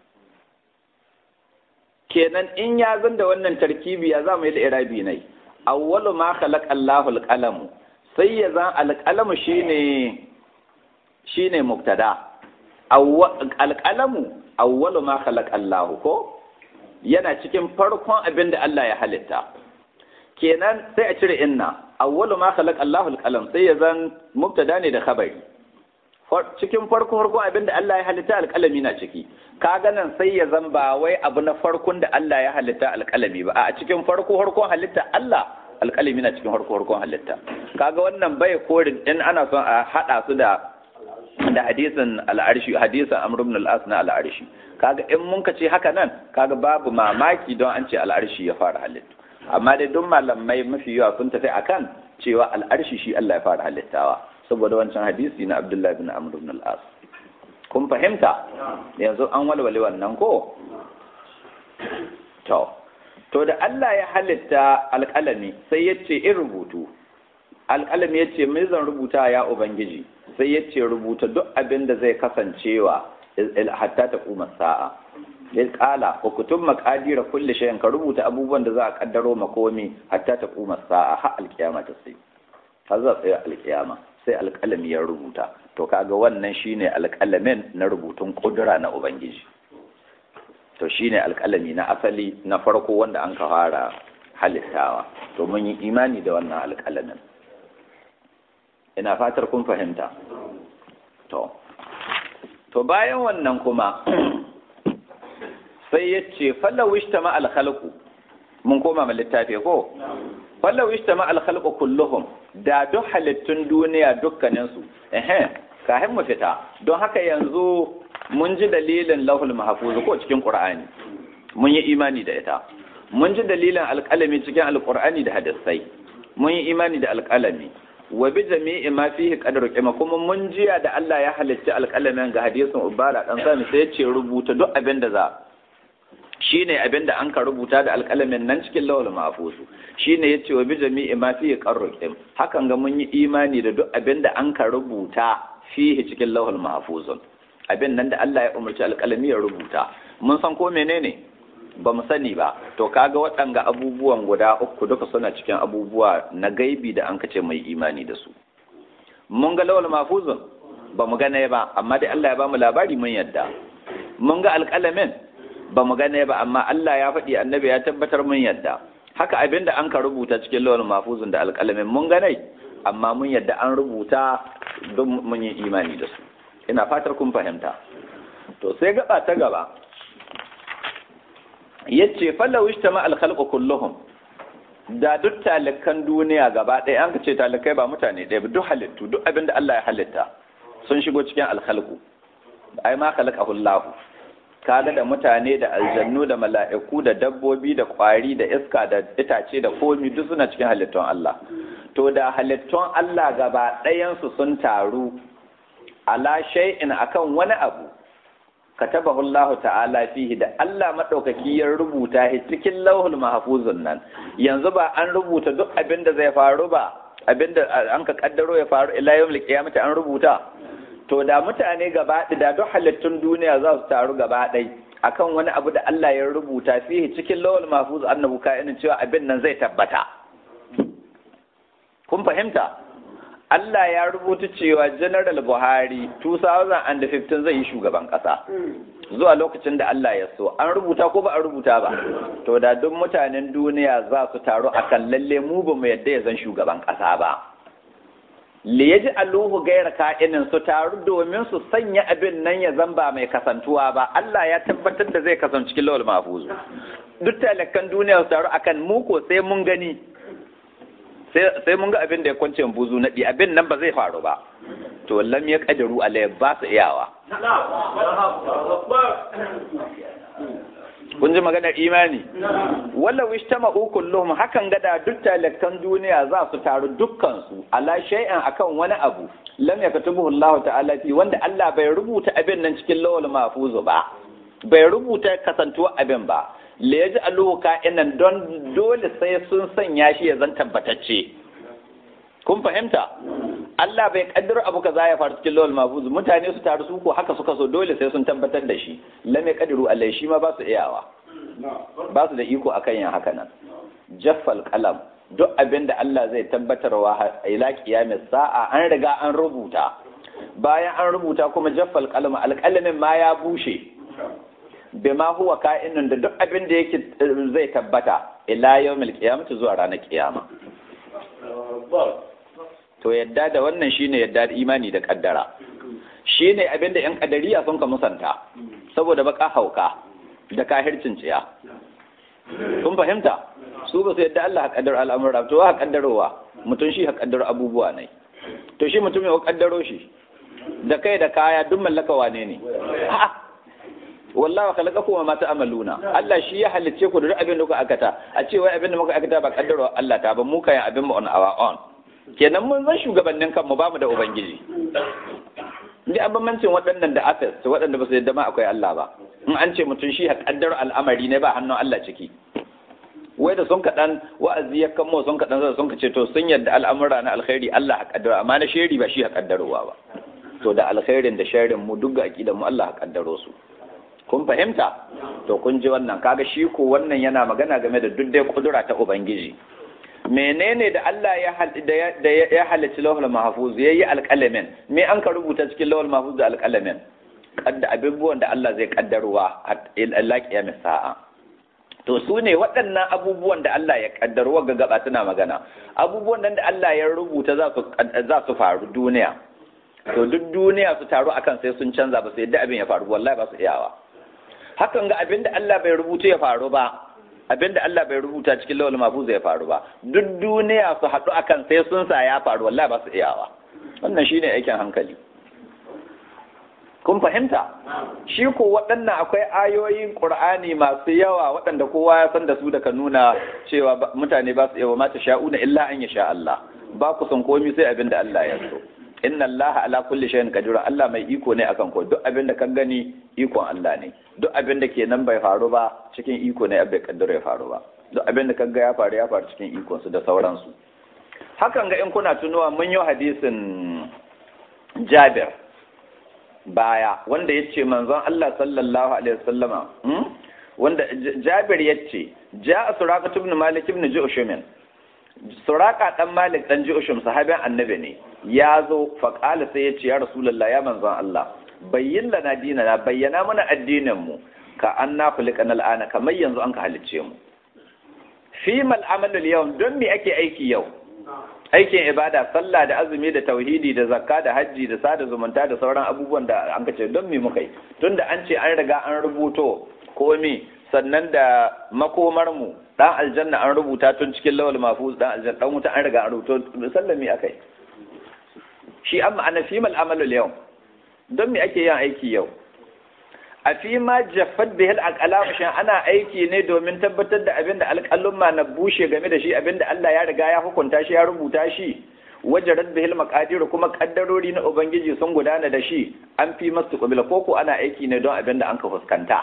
[SPEAKER 1] kenan in ya zan da wannan tarkibi ya zamu yi da irabi nai awwalu ma khalaqa Allahu alqalamu sai ya zan alqalamu shine shine mubtada alqalamu awwalu ma khalaqa Allahu ko yana cikin farkon abin da Allah ya halitta kenan sai a cire inna awwalu ma khalaqa Allahu alqalam sai ya zan mubtada ne da khabari cikin farko farko abin da Allah ya halitta alƙalami na ciki kaga nan sai ya zan ba wai abu na farkon da Allah ya halitta alƙalami ba a cikin farko farkon halitta Allah alƙalami na cikin farko farkon halitta kaga wannan bai korin in ana son a hada su da da hadisin al'arshi hadisin amr ibn al-as na al'arshi kaga in mun ka ce haka nan kaga babu mamaki don an ce al'arshi ya fara halitta amma dai duk malamai mafi yawa sun tafi akan cewa al'arshi shi Allah ya fara halittawa saboda wancan hadisi na Abdullahi bin Amr ibn al-As kun fahimta yanzu an walwale wannan ko to to da Allah ya halitta alƙalami sai ya ce in rubutu alƙalami ya ce mai zan rubuta ya ubangiji sai ya ce rubuta duk abin da zai kasancewa hatta ta kuma sa'a ya kala hukutun makadira kulle shayin ka rubuta abubuwan da za a kaddaro makomi hatta ta kuma sa'a har alkiyama ta sai har za tsaye alkiyama sai alkalami ya rubuta to kaga wannan shine alkalamin na rubutun kudura na ubangiji to shine alkalami na asali na farko wanda an ka fara halittawa to mun yi imani da wannan alkalamin ina fatar kun fahimta to to bayan wannan kuma sai ya ce fallawishta ma alkhalqu mun koma ma littafi ko fallawishta ma alkhalqu kulluhum da duk halittun duniya dukkaninsu ehe kahin mu fita don haka yanzu mun ji dalilin lahul mahfuz ko cikin qur'ani mun yi imani da ita mun ji dalilin alƙalami cikin alƙur'ani da hadisai mun yi imani da alƙalami wa bi jami'i ma fihi qadru qima kuma mun jiya da Allah ya halicci alƙalamin ga hadisin ubara dan sani sai ya ce rubuta duk abin da za shine abin da an ka rubuta da alƙalamin nan cikin lawal mahfuz shine yace wa bi jami'i ma fihi qadru qim hakan ga mun yi imani da duk abin da an ka rubuta fihi cikin lawal mahfuz abin nan da Allah ya umarci alƙalami ya rubuta mun san ko menene ba mu sani ba to kaga waɗanga abubuwan guda uku duka suna cikin abubuwa na gaibi da an kace mai imani da su mun ga lawal mafuzun ba mu gane ba amma dai Allah ya ba mu labari mun yadda mun ga alƙalamin ba mu gane ba amma Allah ya faɗi annabi ya tabbatar mun yadda haka abin da an ka rubuta cikin lawal mafuzun da alƙalamin mun gane amma mun yadda an rubuta don mun yi imani da su ina fatar kun fahimta to sai gaba ta gaba yace fallau ishtama al-khalqu kulluhum da duk talikan duniya gaba ɗaya an ka ce talikai ba mutane ɗaya ba duk halittu duk abin da Allah ya halitta sun shigo cikin al-khalqu ai ma khalaqahu Allah kaga da mutane da aljannu da mala'iku da dabbobi da kwari da iska da itace da komi duk suna cikin halittun Allah to da halittun Allah gaba ɗayansu sun taru ala shay'in akan wani abu katabahu Allah ta'ala fihi da Allah madaukaki ya rubuta shi cikin lauhul mahfuzun nan yanzu ba an rubuta duk abin da zai faru ba abin da an ka kaddaro ya faru ila yawmil qiyamati an rubuta to da mutane gaba da duk halittun duniya za su taru gaba ɗai akan wani abu da Allah ya rubuta fihi cikin lauhul mahfuz annabu ka'inin cewa abin nan zai tabbata kun fahimta Allah ya rubuta cewa General Buhari 2015 zai yi shugaban ƙasa. Zuwa lokacin da Allah ya so, an rubuta ko ba a rubuta ba. To da duk mutanen duniya za su taru a kan lalle mu ba mu yadda ya zan shugaban ƙasa ba. Le ya ji aluhu gaira ka'inin su taru domin su sanya abin nan ya zan ba mai kasantuwa ba. Allah ya tabbatar da zai kasance cikin lawal mafuzu. Duk talakan duniya su taru akan mu ko sai mun gani. sai mun ga abin da ya kwance buzu naɗi abin nan ba zai faru ba to lam ya ƙadiru alai ba su iyawa kun ji maganar imani wala wistama'u kulluhum hakan gada duk talakkan duniya za su taru dukkan su ala shay'an akan wani abu lam yakatubuhu Allah ta'ala fi wanda Allah bai rubuta abin nan cikin lawal mahfuz ba bai rubuta kasantuwa abin ba la yaj'aluhu ka'inan don dole sai sun sanya shi ya zan tabbatacce kun fahimta Allah bai kaddara abu kaza ya faru cikin lawal mahfuz mutane su taru su ko haka suka so dole sai sun tabbatar da shi lam yaqdiru Allah shi ma ba su iyawa ba su da iko akan yin haka nan jaffal qalam duk abin da Allah zai tabbatarwa ila kiyamis sa'a an riga an rubuta bayan an rubuta kuma jaffal qalam alqalamin ma ya bushe bima huwa ka'inun da duk abin da yake zai tabbata ila yawmil qiyamati zuwa ranar kiyama to yadda da wannan shine yadda da imani da kaddara shine abin da yan kadariya sun ka musanta saboda baka hauka da kahircin ciya kun fahimta su ba su yadda Allah haƙaddar al'amura to ha ƙaddarowa mutum shi haƙaddar abubuwa ne to shi mutum ya ƙaddaro shi da kai da kaya duk mallaka wane ne wallahi khalaqa kuma ma ta'maluna Allah shi ya halicce ku da duk abin da kuka akata a ce wai abin da muka akata ba ƙaddarwa Allah ta ba mu kayan abin mu on our own kenan mun zan shugabannin kanmu ba mu da ubangiji ni an bambancin waɗannan da afes waɗanda ba su yadda ma akwai Allah ba in an ce mutum shi haƙaddar al'amari ne ba hannun Allah ciki wai da sun kaɗan wa'azi ya kamo sun kaɗan zai sun ka ce to sun yadda al'amura na alkhairi Allah haƙaddar amma na sheri ba shi haƙaddarowa ba to da alkhairin da sharin mu duk ga aƙidan mu Allah haƙaddaro su kun fahimta to kun ji wannan kaga shi ko wannan yana magana game da duk dai kudura ta ubangiji menene da Allah ya da ya halicci lawhul mahfuz yayi alƙalamin me an ka rubuta cikin lawhul mahfuz da alƙalamin kadda abubuwan da Allah zai kaddarwa Allah kiyamis sa'a to su ne waɗannan abubuwan da Allah ya kaddarwa ga gaba suna magana abubuwan nan da Allah ya rubuta za su za su faru duniya to duk duniya su taru akan sai sun canza ba su yadda abin ya faru wallahi ba su iyawa hakan ga abin da Allah bai rubuta ya faru ba abin da Allah bai rubuta cikin lawal mahfuz ya faru ba duk duniya su haɗu akan sai sun sa ya faru wallahi ba su iyawa wannan shine aikin hankali kun fahimta shi ko waɗannan akwai ayoyin ƙur'ani masu yawa waɗanda kowa ya san da su daga nuna cewa mutane ba su yawa mata sha'una illa an sha Allah ba ku san komi sai abin da Allah ya so inna Allah ala kulli shay'in qadir Allah mai iko ne akan ko duk abin da kan gani ikon Allah ne duk abin da ke nan bai faru ba cikin iko ne bai kaddara ya faru ba duk abin da kan ga ya faru ya faru cikin ikon su da sauransu hakan ga in kuna tunuwa mun yi hadisin Jabir baya wanda ya ce manzon Allah sallallahu alaihi wasallama wanda Jabir ya ce ja'a Suraka ibn Malik ibn Ju'shum Suraka dan Malik dan Ju'shum sahabin annabi ne ya zo fa qala sai ya ce ya Rasulullah ya manzon Allah bayyin lana dinana bayyana mana addinin mu ka anna khuliqana al'ana kamar yanzu an ka halicce mu fi mal amalul yawm don me ake aiki yau aikin ibada sallah da azumi da tauhidi da zakka da hajji da sada zumunta da sauran abubuwan da an ce don me muka yi tunda an ce an riga an rubuto komi sannan da makomar mu dan aljanna an rubuta tun cikin lawal mafuz dan aljanna dan wuta an riga an rubuto sallami akai shi amma ana fi mal amalu yau don me ake yin aiki yau a fi ma jaffat bihil aqlam shin ana aiki ne domin tabbatar da abinda alƙalumma na bushe game da shi abinda Allah ya riga ya hukunta shi ya rubuta shi wajarat bihil maqadir kuma kaddarori na ubangiji sun gudana da shi an fi masu qabila koko ana aiki ne don abinda an ka fuskanta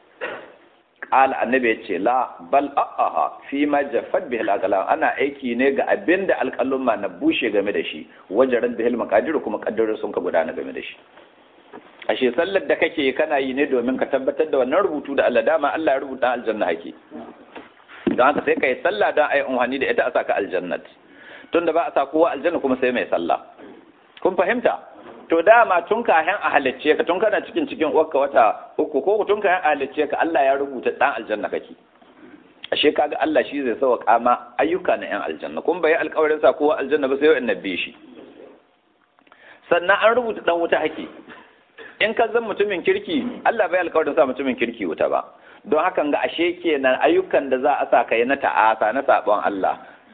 [SPEAKER 1] qala annabi yace la bal a'aha fi ma jaffat bihil aqlam ana aiki ne ga abinda alƙalumma na bushe game da shi wajarat bihil maqadir kuma kaddarori sun ka gudana game da shi ashe sallar da kake kana yi ne domin ka tabbatar da wannan rubutu da Allah dama Allah ya rubuta aljanna hake don haka sai ka yi sallah don ayi unhani da ita a saka aljannat tunda ba a sa kowa aljanna kuma sai mai sallah kun fahimta to dama tun ka hen a halicce ka tun kana cikin cikin uwarka wata uku ko tun ka hen a halicce ka Allah ya rubuta dan aljanna kake ashe kaga Allah shi zai sauka ma ayyuka na yan aljanna kun bai alƙawarin sa kowa aljanna ba sai wa'in nabbi shi sannan an rubuta dan wuta hake in ka zan mutumin kirki Allah bai alkawarin sa mutumin kirki wuta ba don hakan ga ashe kenan ayyukan da za a sa kai na ta'asa na sabon Allah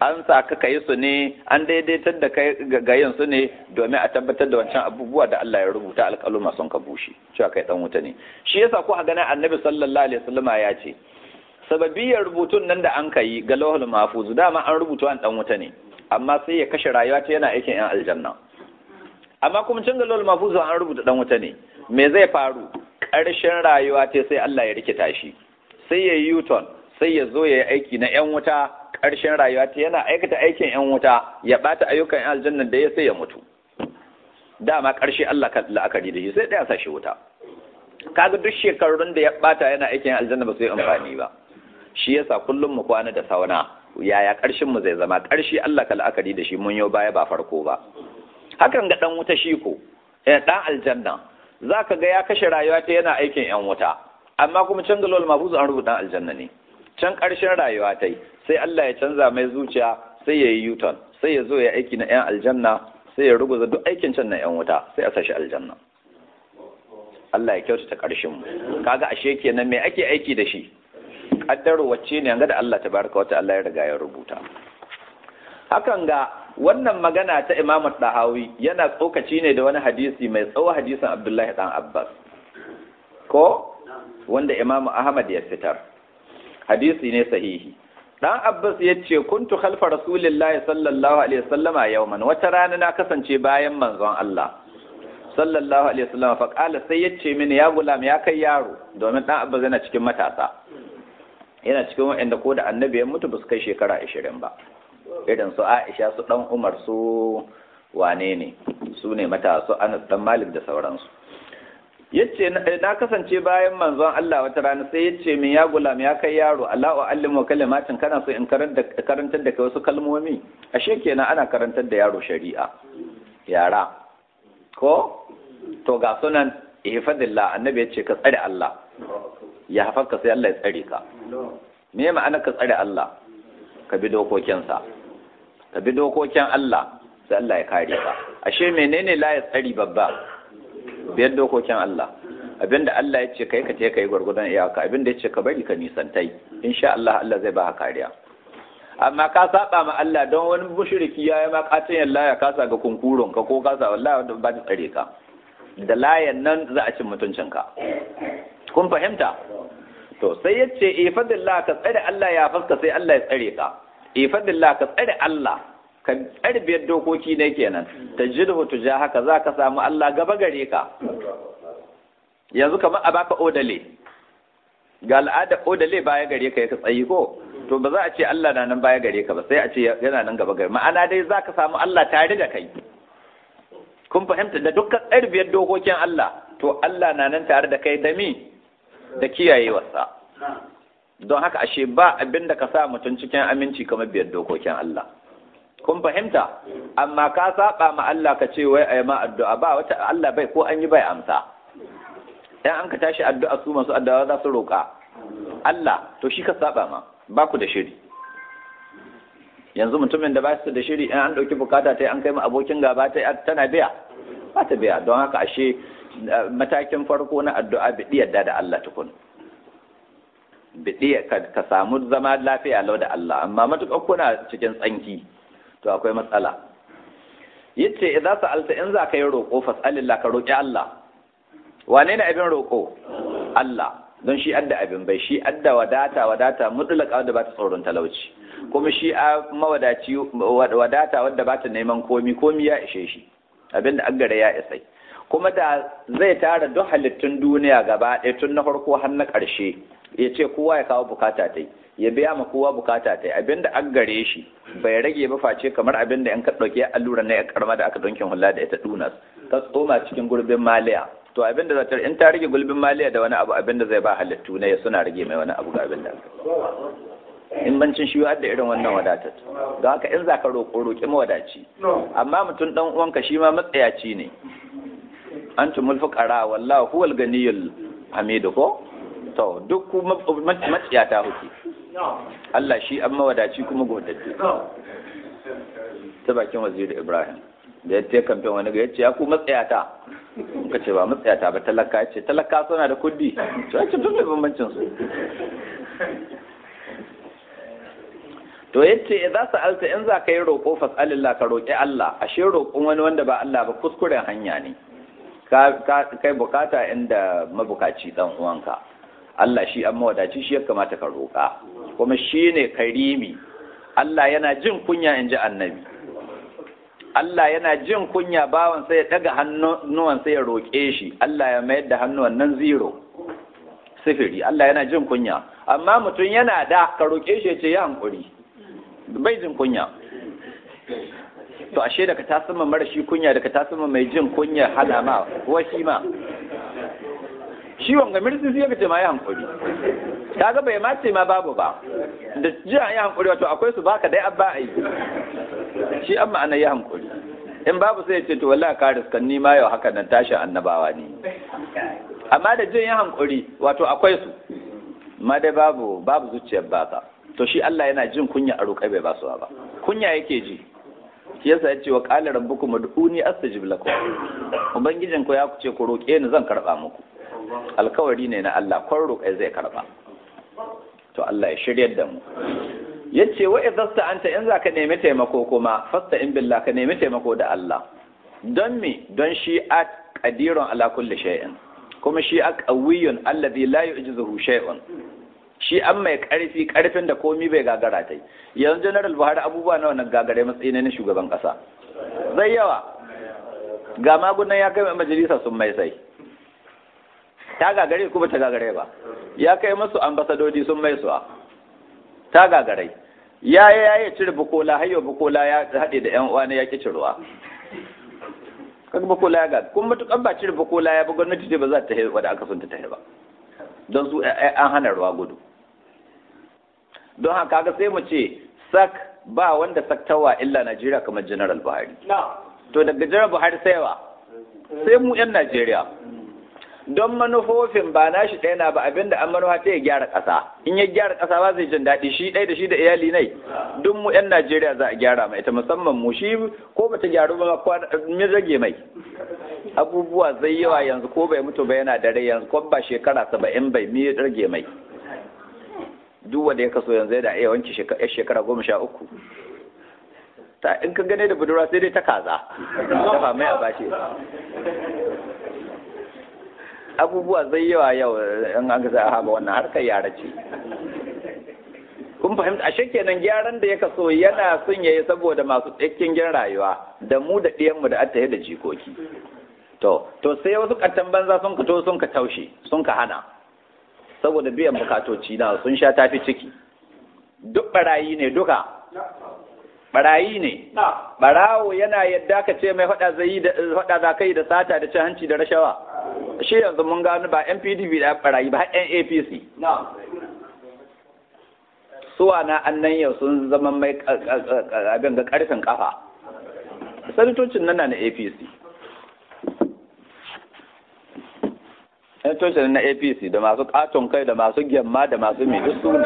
[SPEAKER 1] an sa ka kai su ne an daidaitar da kai ga yin su ne domin a tabbatar da wancan abubuwa da Allah ya rubuta alƙaluma sun ka bushe cewa kai dan wuta ne shi yasa ko a ganin annabi sallallahu alaihi wasallama ya ce sababiyar rubutun nan da an kai ga lawhul mahfuz dama an rubuta an dan wuta ne amma sai ya kashe rayuwa ta yana aikin yan aljanna amma kuma cin ga lawhul mahfuz an rubuta dan wuta ne me zai faru ƙarshen rayuwa ta sai Allah ya rikita shi sai ya yi yuton sai ya zo ya yi aiki na yan wuta ƙarshen rayuwa ta yana aikata aikin yan wuta ya bata ayyukan yan aljanna da ya sai ya mutu dama ƙarshe Allah ka la'akari da shi sai ɗaya sa shi wuta kaga duk shekarun da ya bata yana aikin aljanna ba su yi amfani ba shi yasa kullum mu kwana da sauna yaya ƙarshen mu zai zama ƙarshe Allah ka la'akari da shi mun yau baya ba farko ba hakan ga dan wuta shi ko eh dan aljanna zaka ga ya kashe rayuwa ta yana aikin yan wuta amma kuma can galol mafuzu an rubuta aljanna ne can ƙarshen rayuwa ta sai Allah ya canza mai zuciya sai ya yi yuton sai ya zo ya aiki na yan aljanna sai ya ruguza duk aikin can na yan wuta sai a sashi aljanna Allah ya kyautata ƙarshen mu kaga ashe kenan me ake aiki da shi kaddaro wacce ne ga da Allah tabaraka wa ta'ala ya riga ya rubuta hakan ga wannan magana ta Imam Dahawi yana tsokaci ne da wani hadisi mai tsawo hadisin Abdullahi dan Abbas ko wanda Imam Ahmad ya fitar hadisi ne sahihi dan Abbas ya ce kuntu khalfa rasulillahi sallallahu alaihi wasallama yawman wata rana na kasance bayan manzon Allah sallallahu alaihi wasallam fa qala sai yace mini ya gulam ya kai yaro domin dan Abbas yana cikin matasa yana cikin waɗanda ko da annabi ya mutu ba su kai shekara ashirin ba irin su aisha su ɗan umar su wane ne su ne mata su anas dan malik da sauransu yace na kasance bayan manzon Allah wata rana sai yace min ya gulam ya kai yaro Allah wa allimu kalimatin kana so in karantar da kai wasu kalmomi ashe kenan ana karantar da yaro shari'a yara ko to ga sunan ihfadillah annabi yace ka tsare Allah ya hafarka sai Allah ya tsare ka me ma'ana ka tsare Allah ka bi dokokinsa ka bi dokokin Allah sai Allah ya kare ka ashe menene la ya tsari babba biyar dokokin Allah abinda Allah ya ce kai ka ce kai gwargwadon iyaka abinda ya ce ka bari ka nisantai insha Allah Allah zai ba ka kariya amma ka saba ma Allah don wani mushriki ya yi ma katin yalla ya kasa ga kunkurun ka ko kasa wallahi wanda ba ta tsare ka da layan nan za a cin mutuncinka kun fahimta to sai ya ce ifadillah ka tsare Allah ya faska sai Allah ya tsare ka ifadillah ka tsare Allah ka tsare biyar dokoki ne kenan tajidhu tuja haka za ka samu Allah gaba gare ka yanzu kamar a baka odale ga al'ada odale baya gare ka ka tsayi ko to ba za a ce Allah na nan baya gare ka ba sai a ce yana nan gaba gare ma'ana dai za ka samu Allah tare da kai kun fahimta da dukkan tsare biyar dokokin Allah to Allah na nan tare da kai da mi da kiyayewarsa don haka ashe ba abin da ka sa mutum cikin aminci kamar biyar dokokin Allah kun fahimta amma ka saba ma Allah ka ce wai ayi ma addu'a ba wata Allah bai ko an yi bai amsa dan an ka tashi addu'a su masu addu'a za su roƙa Allah to shi ka saba ma ba ku da shiri yanzu mutumin da ba su da shiri in an ɗauki bukata ta an kai ma abokin gaba ta tana biya ba ta biya don haka ashe matakin farko na addu'a biɗi yadda da Allah tukun biɗi ka samu zama lafiya lau da Allah amma matuƙar kuna cikin tsanki to akwai matsala yace idza sa'alta in za ka yi roƙo fas'alillah ka roƙi Allah wane ne abin roƙo Allah don shi adda abin bai shi adda wadata wadata mutlaka wadda ba ta tsoron talauci kuma shi a mawadaci wadata wadda ba ta neman komi komi ya ishe shi abin da aggare ya isai kuma da zai tara duk halittun duniya gaba ɗaya tun na farko har na ƙarshe ya ce kowa ya kawo bukata ta ya biya ma kowa bukata ta abinda an gare shi bai rage ba face kamar abinda yan ka ɗauki allura na ya karma da aka donkin hula da ita dunas ta tsoma cikin gurbin maliya to abinda za ta in ta rage gulbin maliya da wani abu abinda zai ba halittu ne suna rage mai wani abu ga abinda in bancin shi da irin wannan wadatar don haka in za ka roƙo roƙi mawadaci amma mutum ɗan uwanka shi ma matsayaci ne antumul fuqara wallahu huwal ganiyul hamidu ko to duk ku maciyata kuke Allah shi an mawadaci kuma godadde ta bakin waziri Ibrahim da ya ce kamfen wani ga ya ce ya ku matsayata ka ce ba matsayata ba talaka ya ce talaka suna da kudi to ya ce duk da bambancin su to yace idza sa'alta in za ka yi roƙo fas'alillah ka roƙi Allah ashe roƙon wani wanda ba Allah ba kuskuren hanya ne ka kai bukata inda mabukaci dan uwanka Allah shi an mawadaci shi ya kamata ka roƙa kuma shi ne karimi Allah yana jin kunya in ji annabi Allah yana jin kunya bawan sai ya daga hannuwan sai ya roƙe shi Allah ya mayar da hannuwan nan zero sifiri Allah yana jin kunya amma mutum yana da ka roƙe shi ya ce ya hankuri bai jin kunya to ashe daga ta sama mara shi kunya daga ta sama mai jin kunya hana ma washi ma shi wanga mirsi sai ka ce ma ya hankuri kaga bai ma ce ma babu ba da jiya ya hankuri wato akwai su baka dai abba ai shi amma ana ya hankuri in babu sai ya ce to wallahi ka riskan ni ma yau haka nan tashin annabawa ne amma da jin ya hankuri wato akwai su ma dai babu babu zuciyar baka to shi Allah yana jin kunya a roƙai bai ba su ba kunya yake ji shi yasa ya ce wa qala rabbukum ud'uni astajib lakum ubangijin ku ya ce ku roƙe ni zan karba muku alkawari ne na Allah kwan roƙai zai karba to Allah ya shiryar da mu yace wa idza anta in zaka nemi taimako kuma fasta in billah ka nemi taimako da Allah don me don shi a qadirun ala kulli shay'in kuma shi a qawiyyun alladhi la yu'jizuhu shay'un shi an mai karfi karfin da komi bai gagara ta yanzu general buhari abubuwa na wannan gagare matsayi ne na shugaban kasa zai yawa ga magunan ya kai majalisa sun mai sai ta gagare kuma ta gagare ba ya kai masu ambasadodi sun mai suwa ta gagare ya yi ya yi cire bukola hayyo bukola ya haɗe da yan uwa ne ya ki cirewa kaga bukola ya gaga kuma matukan ba cire bukola ya ba gwamnati ce ba za ta wadda aka sun ta tahi ba don su an hana ruwa gudu don haka kaga sai mu ce sak ba wanda saktawa illa Najeriya kamar General Buhari to daga General Buhari sai wa sai mu yan Najeriya don manufofin ba nashi ɗaya na ba abinda an manufa ta ya gyara ƙasa in ya gyara ƙasa ba zai jin daɗi shi ɗaya da shi da iyali nai duk mu yan Najeriya za a gyara mai ita musamman mu shi ko bata gyaru ba min rage mai abubuwa zai yawa yanzu ko bai mutu ba yana da rai yanzu ko ba shekara saba'in bai mi rage mai duk wanda ya kaso yanzu da iya wanke shekara goma sha uku ta in ka gane da budurwa sai dai ta kaza dafa mai a bashi abubuwa zai yawa yau in an gasa haɓa wannan harkar yara ce kun fahimta ashe kenan gyaran da ya kaso yana son yayi saboda masu tsakin gyan rayuwa da mu da ɗiyanmu da attaye da jikoki to to sai wasu kattan banza sun ka to sun ka taushe sun ka hana saboda biyan bukatoci na sun sha tafi ciki duk barayi ne duka barayi ne barawo yana yadda ka ce mai faɗa zai da faɗa za kai da sata da cin hanci da rashawa shi yanzu mun gano ba NPDP da barayi ba har APC suwa na annan yau sun zama mai abin ga karfin kafa sanatocin nan na APC sanatocin na APC da masu katon kai da masu gyamma da masu mai su ne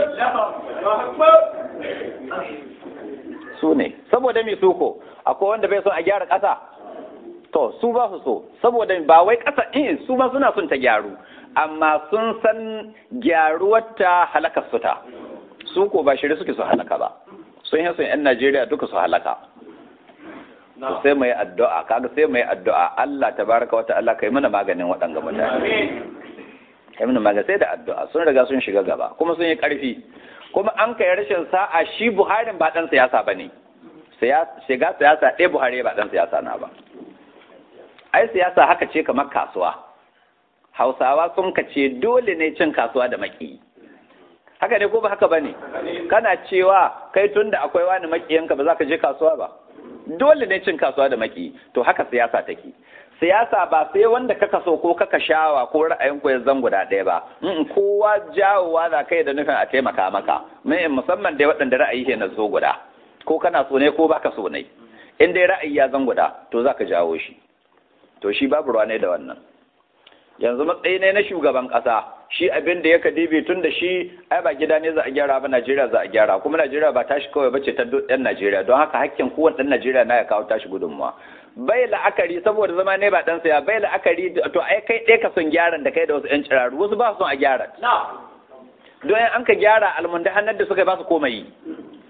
[SPEAKER 1] su ne saboda mai suko akwai wanda bai son a gyara ƙasa to su ba su so saboda ba wai ƙasa in su ba suna son ta gyaru amma sun san gyaruwar ta halakar su ta su ko ba shirye suke su halaka ba sun yi sun yan Najeriya duka su halaka sai mai addu'a kaga sai mai addu'a Allah tabaraka wa ta'ala kai mana maganin waɗanga mutane kai mana magani sai da addu'a sun riga sun shiga gaba kuma sun yi ƙarfi kuma an kai rashin sa'a shi Buhari ba dan siyasa bane shiga siyasa ɗaya Buhari ba dan siyasa na ba ai siyasa haka ce kamar kasuwa Hausawa sun kace dole ne cin kasuwa da maki haka ne ko ba haka bane kana cewa kai tunda akwai wani makiyanka ba za ka je kasuwa ba dole ne cin kasuwa da maki to haka siyasa take siyasa ba sai wanda kaka so ko kaka shawa ko ra'ayin ku ya zan guda ɗaya ba in kowa jawowa za kai da nufin a taimaka maka mai musamman dai waɗanda ra'ayi ke na zo guda ko kana so ne ko baka so ne in dai ra'ayi ya zan guda to za ka jawo shi to shi babu ruwa ne da wannan yanzu matsayi ne na shugaban ƙasa shi abin da ya kadibi tun da shi ai ba gida ne za a gyara ba Najeriya za a gyara kuma Najeriya ba tashi kawai bace ta ɗan Najeriya don haka hakkin kowane ɗan Najeriya na ya kawo tashi gudunmuwa bai la'akari saboda zama ne ba ɗan saya bai la'akari to ai kai ɗaya ka son gyaran da kai da wasu ƴan ciraru wasu ba su son a gyara don an ka gyara almunda hannar da suka ba su komai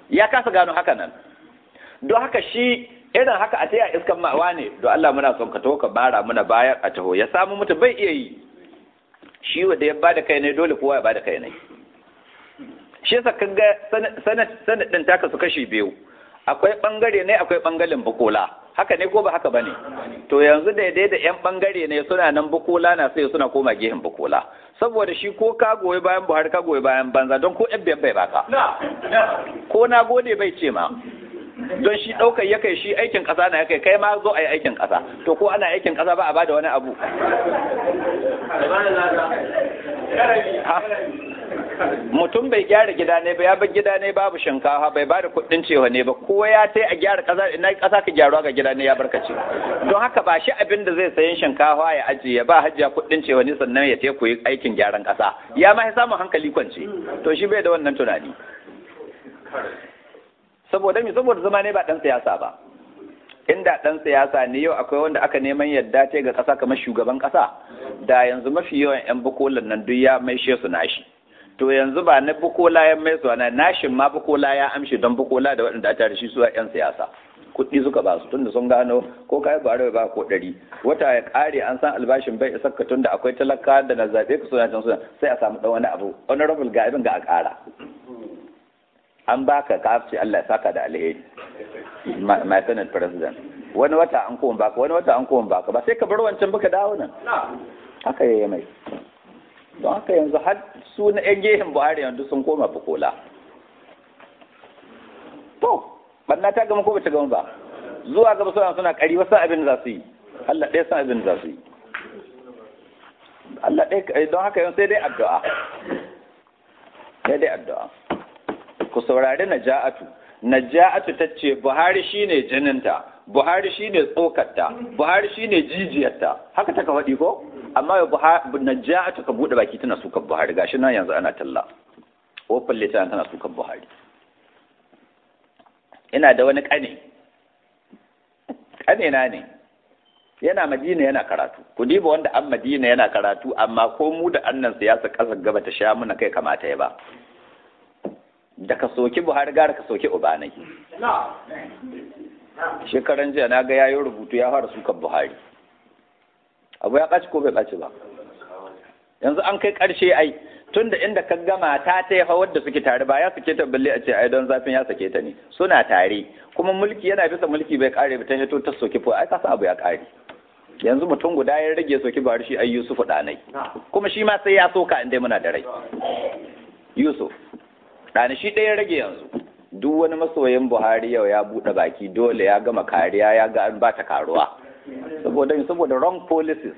[SPEAKER 1] ya kasa gano haka nan don haka shi irin haka a taya iskan ma'awa ne don Allah muna son ka taho ka bara muna bayar a taho ya samu mutu bai iya yi shi wanda ya bada kai ne dole kowa ya bada kai ne shi yasa kaga sanad din taka su kashi biyu akwai bangare ne akwai bangaren bukola haka ne ko ba haka bane to yanzu daidai da yan bangare ne suna nan bukola na sai suna koma gehen bukola saboda shi ko ka goyi bayan Buhari ka goyi bayan banza don ko yan bai baka ko na gode bai ce ma don shi ɗaukar ya kai shi aikin ƙasa na ya kai kai ma zo a yi aikin ƙasa to ko ana aikin ƙasa ba a bada wani abu mutum bai gyara gida ne ba ya bar gida ne babu shinkafa bai bada kuɗin cewa ne ba ko ya tai a gyara ƙasa ina ƙasa ka gyaruwa ga gida ne ya barkace don haka ba shi abin da zai sayin shinkafa ya ajiye ba hajiya kuɗin cewa ne sannan ya tai koyi aikin gyaran ƙasa ya ma samun hankali kwance to shi bai da wannan tunani saboda mi saboda zama ne ba dan siyasa ba inda dan siyasa ne yau akwai wanda aka neman yadda ce ga kasa kamar shugaban kasa da yanzu mafi yawan yan bukolan nan duk ya maishe su nashi to yanzu ba na bukola ya mai su na nashin ma bukola ya amshi don bukola da waɗanda aka shi su yan siyasa kuɗi suka ba su tunda sun gano ko kai ba ba ko ɗari wata ya ƙare an san albashin bai isa ka tunda akwai talaka da na zaɓe ka suna can suna sai a samu ɗan wani abu honorable ga abin ga a ƙara an baka ka ce Allah ya saka da alheri my senate president wani wata an kowan baka wani wata an kowan baka ba sai ka bar wancan baka dawo nan haka yayi mai don haka yanzu har su na yan gehen Buhari yanzu sun koma bukola to banna ta gama ko bata gama ba zuwa gaba suna suna kari wasu abin za su yi Allah ɗaya san abin za su yi Allah ɗaya don haka yanzu sai dai addu'a sai dai addu'a ku saurari naja'atu naja'atu ta ce buhari shine jininta buhari shine tsokarta buhari shine jijiyarta haka ta ka faɗi ko amma naja'atu ka buɗe baki tana sukan buhari gashi nan yanzu ana talla ofin litan tana sukan buhari ina da wani ƙane ƙane na ne yana madina yana karatu ku diba wanda an madina yana karatu amma ko mu da annan siyasa ƙasar gaba ta sha muna kai kamata ya ba da ka soki buhari gara ka soki ubanai shekaran jiya na ga yayin rubutu ya fara sukan buhari abu ya ɓaci ko bai ɓaci ba yanzu an kai ƙarshe ai tun da inda ka gama ta ta yafa wadda suke tare ba ya sake ta balle a ce ai don zafin ya sake ta ne suna tare kuma mulki yana bisa mulki bai kare ba ta hito ta soki ko ai kasa abu ya kare yanzu mutum guda ya rage soki buhari shi ai yusufu ɗanai kuma shi ma sai ya soka inda muna da rai yusuf ɗani shi ɗaya rage yanzu duk wani masoyin buhari yau ya buɗe baki dole ya gama kariya ya ga an ba ta karuwa saboda saboda wrong policies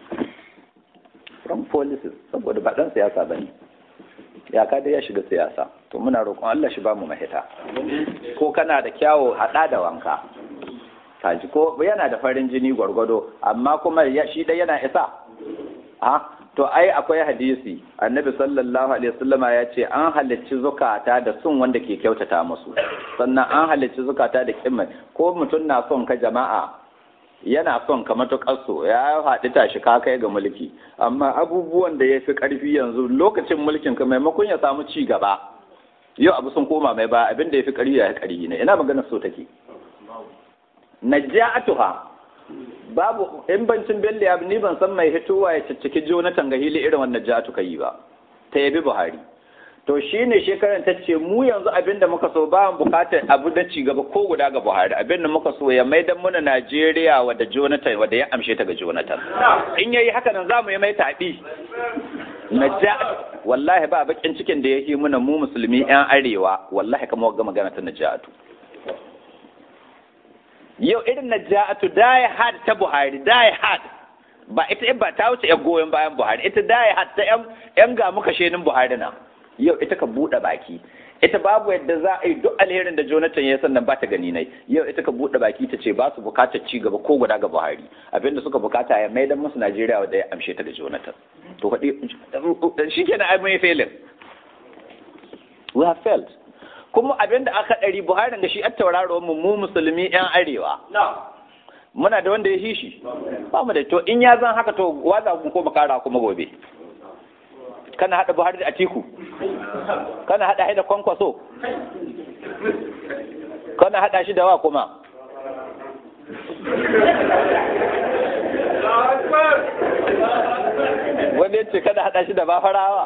[SPEAKER 1] wrong policies saboda ba ɗan siyasa ba ne ya ka dai ya shiga siyasa to muna roƙon Allah shi ba mu mahita ko kana da kyawo haɗa da wanka kaji ko yana da farin jini gwargwado amma kuma shi dai yana isa ha to ai akwai hadisi annabi sallallahu alaihi wasallama ya ce an halicci zukata da sun wanda ke kyautata musu sannan an halicci zukata da kimma ko mutum na son ka jama'a yana son ka matuƙar so ya haɗu tashi ka kai ga mulki amma abubuwan da ya fi ƙarfi yanzu lokacin mulkin ka maimakon ya samu ci gaba yau abu sun koma mai ba abin da ya fi ƙarfi ya ƙarfi ne ina maganar so take naja'atuha babu in bancin bello ya ni ban san mai hitowa ya cicciki jonathan ga hili irin wannan jatu ka yi ba ta yabi buhari to shi ne shekaran ta ce mu yanzu abin da muka so ba mu bukatar abu da ci gaba ko guda ga buhari abin da muka so ya maidan muna najeriya wadda jonathan wadda ya amshe ta ga jonathan in yayi haka nan za mu yi mai taɓi naja'atu wallahi ba bakin cikin da yake muna mu musulmi yan arewa wallahi kamar ga magana ta naja'atu yau irin na ja'atu die hard ta Buhari die hard ba ita ba ta wuce yan goyon bayan Buhari ita die hard ta yan ga muka shenin Buhari na yau ita ka buɗe baki ita babu yadda za a yi duk alherin da Jonathan ya sannan ba ta gani nai yau ita ka buɗe baki ta ce ba su bukatar ci gaba ko guda ga Buhari abinda suka bukata ya maidan musu Najeriya wanda ya amshe ta da Jonathan to faɗi shikenan ai mun failin we have failed kuma abinda aka ɗari buhari da shi a tauraro mu mu musulmi yan arewa muna da wanda ya shi shi ba mu da to in ya zan haka to waza mu ko makara kuma gobe kana hada buhari da atiku kana hada haida kwankwaso kana hada shi da wa kuma wanda ya ce kada hada shi da bafarawa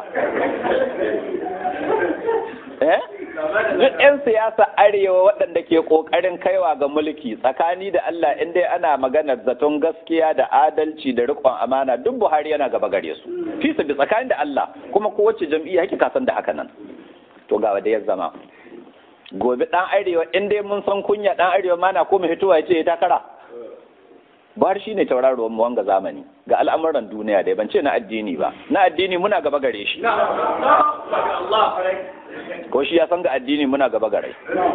[SPEAKER 1] eh duk 'yan siyasa arewa waɗanda ke ƙoƙarin kaiwa ga mulki tsakani da Allah in dai ana maganar zaton gaskiya da adalci da riƙon amana duk Buhari yana gaba gare su fi su bi tsakani da Allah kuma kowace jam'iyya yake kasan da haka nan to ga wanda ya zama gobe ɗan arewa in dai mun san kunya ɗan arewa mana ko mu fitowa ya ce ya takara Buhari shine tauraruwan mu wanga zamani ga al'amuran duniya dai ban ce na addini ba na addini muna gaba gare shi ko shi ya san ga addini muna gaba gare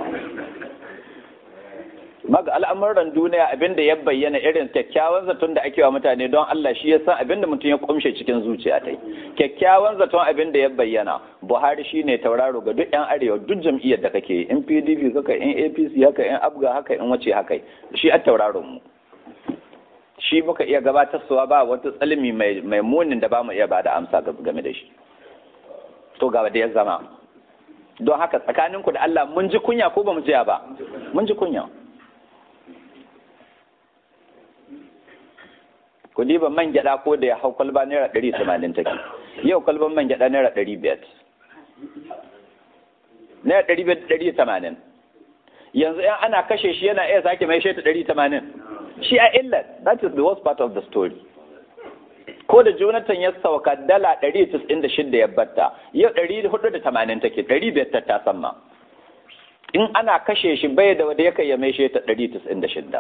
[SPEAKER 1] maga al'amuran duniya abinda ya bayyana irin kyakkyawan zaton da ake wa mutane don Allah shi ya san abinda mutum ya kumshe cikin zuciya tai kyakkyawan zaton abinda ya bayyana Buhari shine tauraro ga duk yan arewa duk jam'iyyar da kake in PDP haka in APC haka in Abga haka in wace haka shi a tauraron mu shi muka iya gabatarwa ba wata tsalmi mai munin da ba mu iya ba da amsa game da shi to gaba da ya zama don haka tsakaninku da Allah mun ji kunya ko ba mu jiya ba mun ji kunya ku diba man gyada ko da ya hau kwalba naira ɗari tamanin take yau kwalban man gyada naira ɗari biyar naira ɗari biyar ɗari tamanin yanzu yan ana kashe shi yana iya sake mai shaita ɗari tamanin shi a illar that is the worst part of the story ko da jonathan ya sauka dala 196 ya batta yau 480 take 500 ta sama in ana kashe shi bai da wanda yake ya mai shi ta 196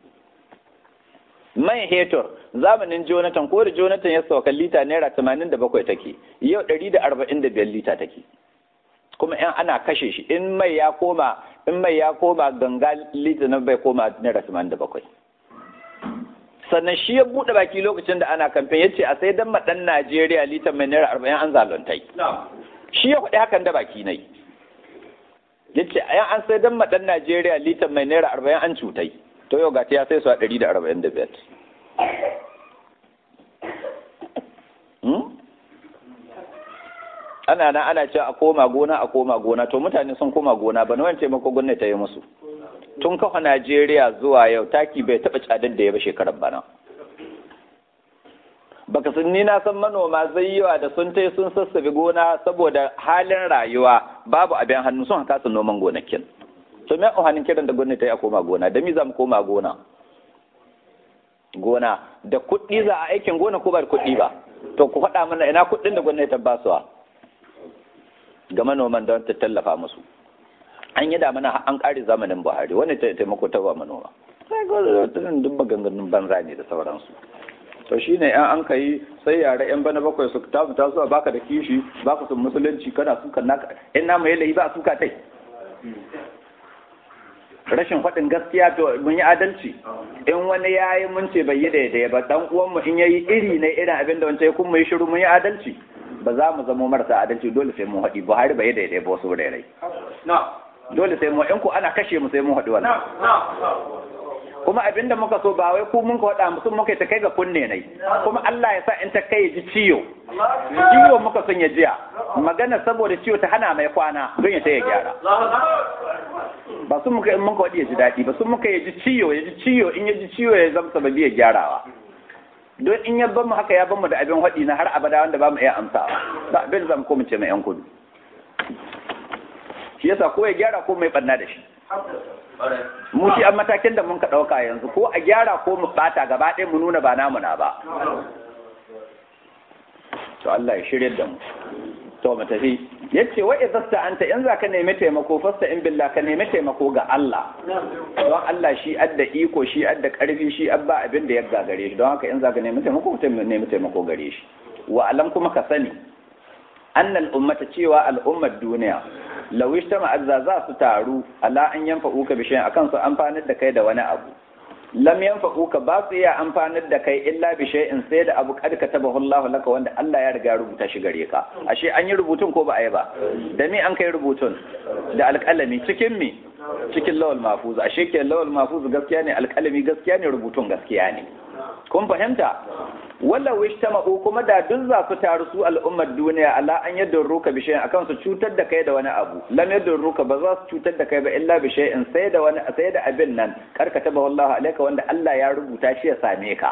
[SPEAKER 1] mai hetor zamanin jonathan ko da jonathan ya sauka lita naira 87 take yau 145 lita take kuma in ana kashe shi in mai ya koma in mai ya koma ganga lita na bai koma naira 87 sannan shi ya buɗe baki lokacin da ana kamfen ya ce a sai dan maɗan Najeriya litan mai naira arba'in an zaluntai. Shi ya faɗi hakan da baki nai. Ya ce a an sai dan maɗan Najeriya litan mai naira arba'in an cutai. To yau gata ya sai su a ɗari da arba'in da biyar. Ana nan ana cewa a koma gona a koma gona to mutane sun koma gona ba na wani taimako gwamnati ta yi musu. tun kafa Najeriya zuwa yau taki bai taɓa cadar da ya ba shekarar bana. Baka sun ni na san manoma zai yiwa da sun tai sun sassabe gona saboda halin rayuwa babu abin hannu sun haka su noman gonakin. To me hannun kiran da gwamnati ya koma gona da mi za mu koma gona? Gona da kuɗi za a aikin gona ko ba da kuɗi ba. To ku faɗa mana ina kuɗin da gwamnati ta basuwa ga manoman don ta tallafa musu. an yi damana an ƙare zamanin buhari wani taimako ta ba manoma sai duk maganganun banza ne da sauransu to shi ne yan an kai sai yare yan bana bakwai su ta fita zuwa baka da kishi baka sun musulunci kana sukan naka in na mai layi ba suka tai rashin faɗin gaskiya to mun yi adalci in wani ya yi mun ce bai yi daidai ba dan uwanmu in yayi iri ne irin abin da wancan ya kuma yi shiru mun yi adalci ba za mu zama marasa adalci dole sai mun haɗi buhari bai yi daidai ba wasu rairai dole sai mu in ku ana kashe mu sai mun haɗu wannan kuma abinda muka so ba wai ku mun ka faɗa musu muka ta kai ga kunne nai kuma Allah ya sa in ta kai ji ciyo ciwo muka son ya jiya magana saboda ciwo ta hana mai kwana don ya ta ya gyara ba sun muka in muka waɗi ya ji daɗi ba sun muka ya ji ciyo ya ji ciyo in ya ji ciyo ya zama sababi ya gyarawa don in ya mu haka ya mu da abin haɗi na har abada wanda ba mu iya amsawa ba abin zan ko mu ce mai yan kudu shi yasa ko ya gyara ko mai ɓanna da shi mu shi an matakin da mun ka ɗauka yanzu ko a gyara ko mu ɓata gaba ɗaya mu nuna ba namu na ba to Allah ya shirya da mu to mu tafi yace wa idza anta in za ka nemi taimako fasta in billah ka nemi taimako ga Allah don Allah shi adda iko shi adda karfi shi abba abin da ya gagare shi don haka in za ka nemi taimako ka nemi taimako gare shi wa alam kuma ka sani annal ummata cewa al'ummar duniya law ishtama azza za su taru ala an yanfa'uka bi shay'in akan su amfanar da kai da wani abu lam yanfa'uka ba su iya amfanar da kai illa bi shay'in sai da abu kad katabahu Allah laka wanda Allah ya riga rubuta shi gare ka ashe an yi rubutun ko ba a yi ba da me an kai rubutun da alƙalami cikin me cikin lawal mahfuz ashe ke lawal mahfuz gaskiya ne alƙalami gaskiya ne rubutun gaskiya ne kun fahimta wala wistama'u kuma da duk za su taru su al'ummar duniya ala an yadda ruka bi shay'in akan su cutar da kai da wani abu lam yadda ruka ba za su cutar da kai ba illa bi shay'in sai da wani sai da abin nan karkata ba wallahi alaika wanda Allah ya rubuta shi ya same ka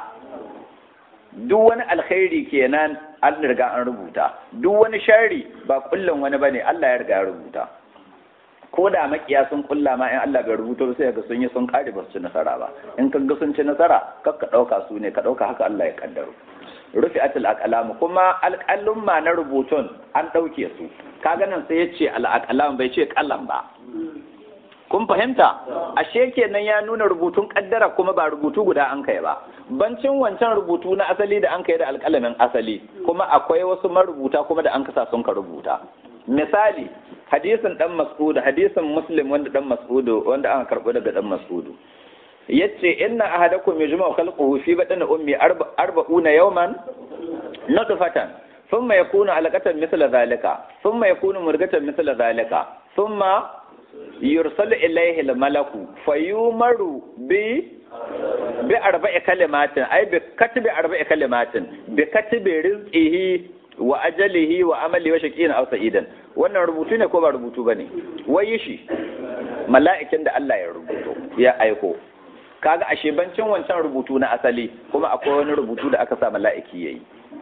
[SPEAKER 1] duk wani alkhairi kenan an riga an rubuta duk wani sharri ba kullum wani bane Allah ya riga ya rubuta ko da makiya sun kulla ma in Allah bai rubuta sai ga sun yi sun kare ba su ci nasara ba in ka ga sun ci nasara kar ka dauka su ne ka dauka haka Allah ya kaddaro rufi atul aqlam kuma alqalum ma na rubutun an dauke su kaga nan sai yace al aqlam bai ce kalam ba kun fahimta ashe kenan ya nuna rubutun kaddara kuma ba rubutu guda an kai ba bancin wancan rubutu na asali da an kai da alƙalamin asali kuma akwai wasu marubuta kuma da an kasa sun ka rubuta misali hadisin dan mas'ud hadisin muslim wanda dan mas'ud wanda aka karbo daga dan mas'ud yace inna ahadakum yajma'u khalquhu fi batni ummi arba'una yawman nutfatan thumma yakunu alaqatan mithla dhalika thumma yakunu murghatan mithla dhalika thumma yursalu ilayhi al-malaku fayumaru bi bi arba'i kalimatin ay bi katbi arba'i kalimatin bi katbi rizqihi wa ajalihi wa amali wa shaqiyin aw sa'idan wannan rubutu ne ko ba rubutu bane wai shi mala'ikin da Allah ya rubuto ya aiko kaga ashe bancin wancan rubutu na asali kuma akwai wani rubutu da aka sa mala'iki yayi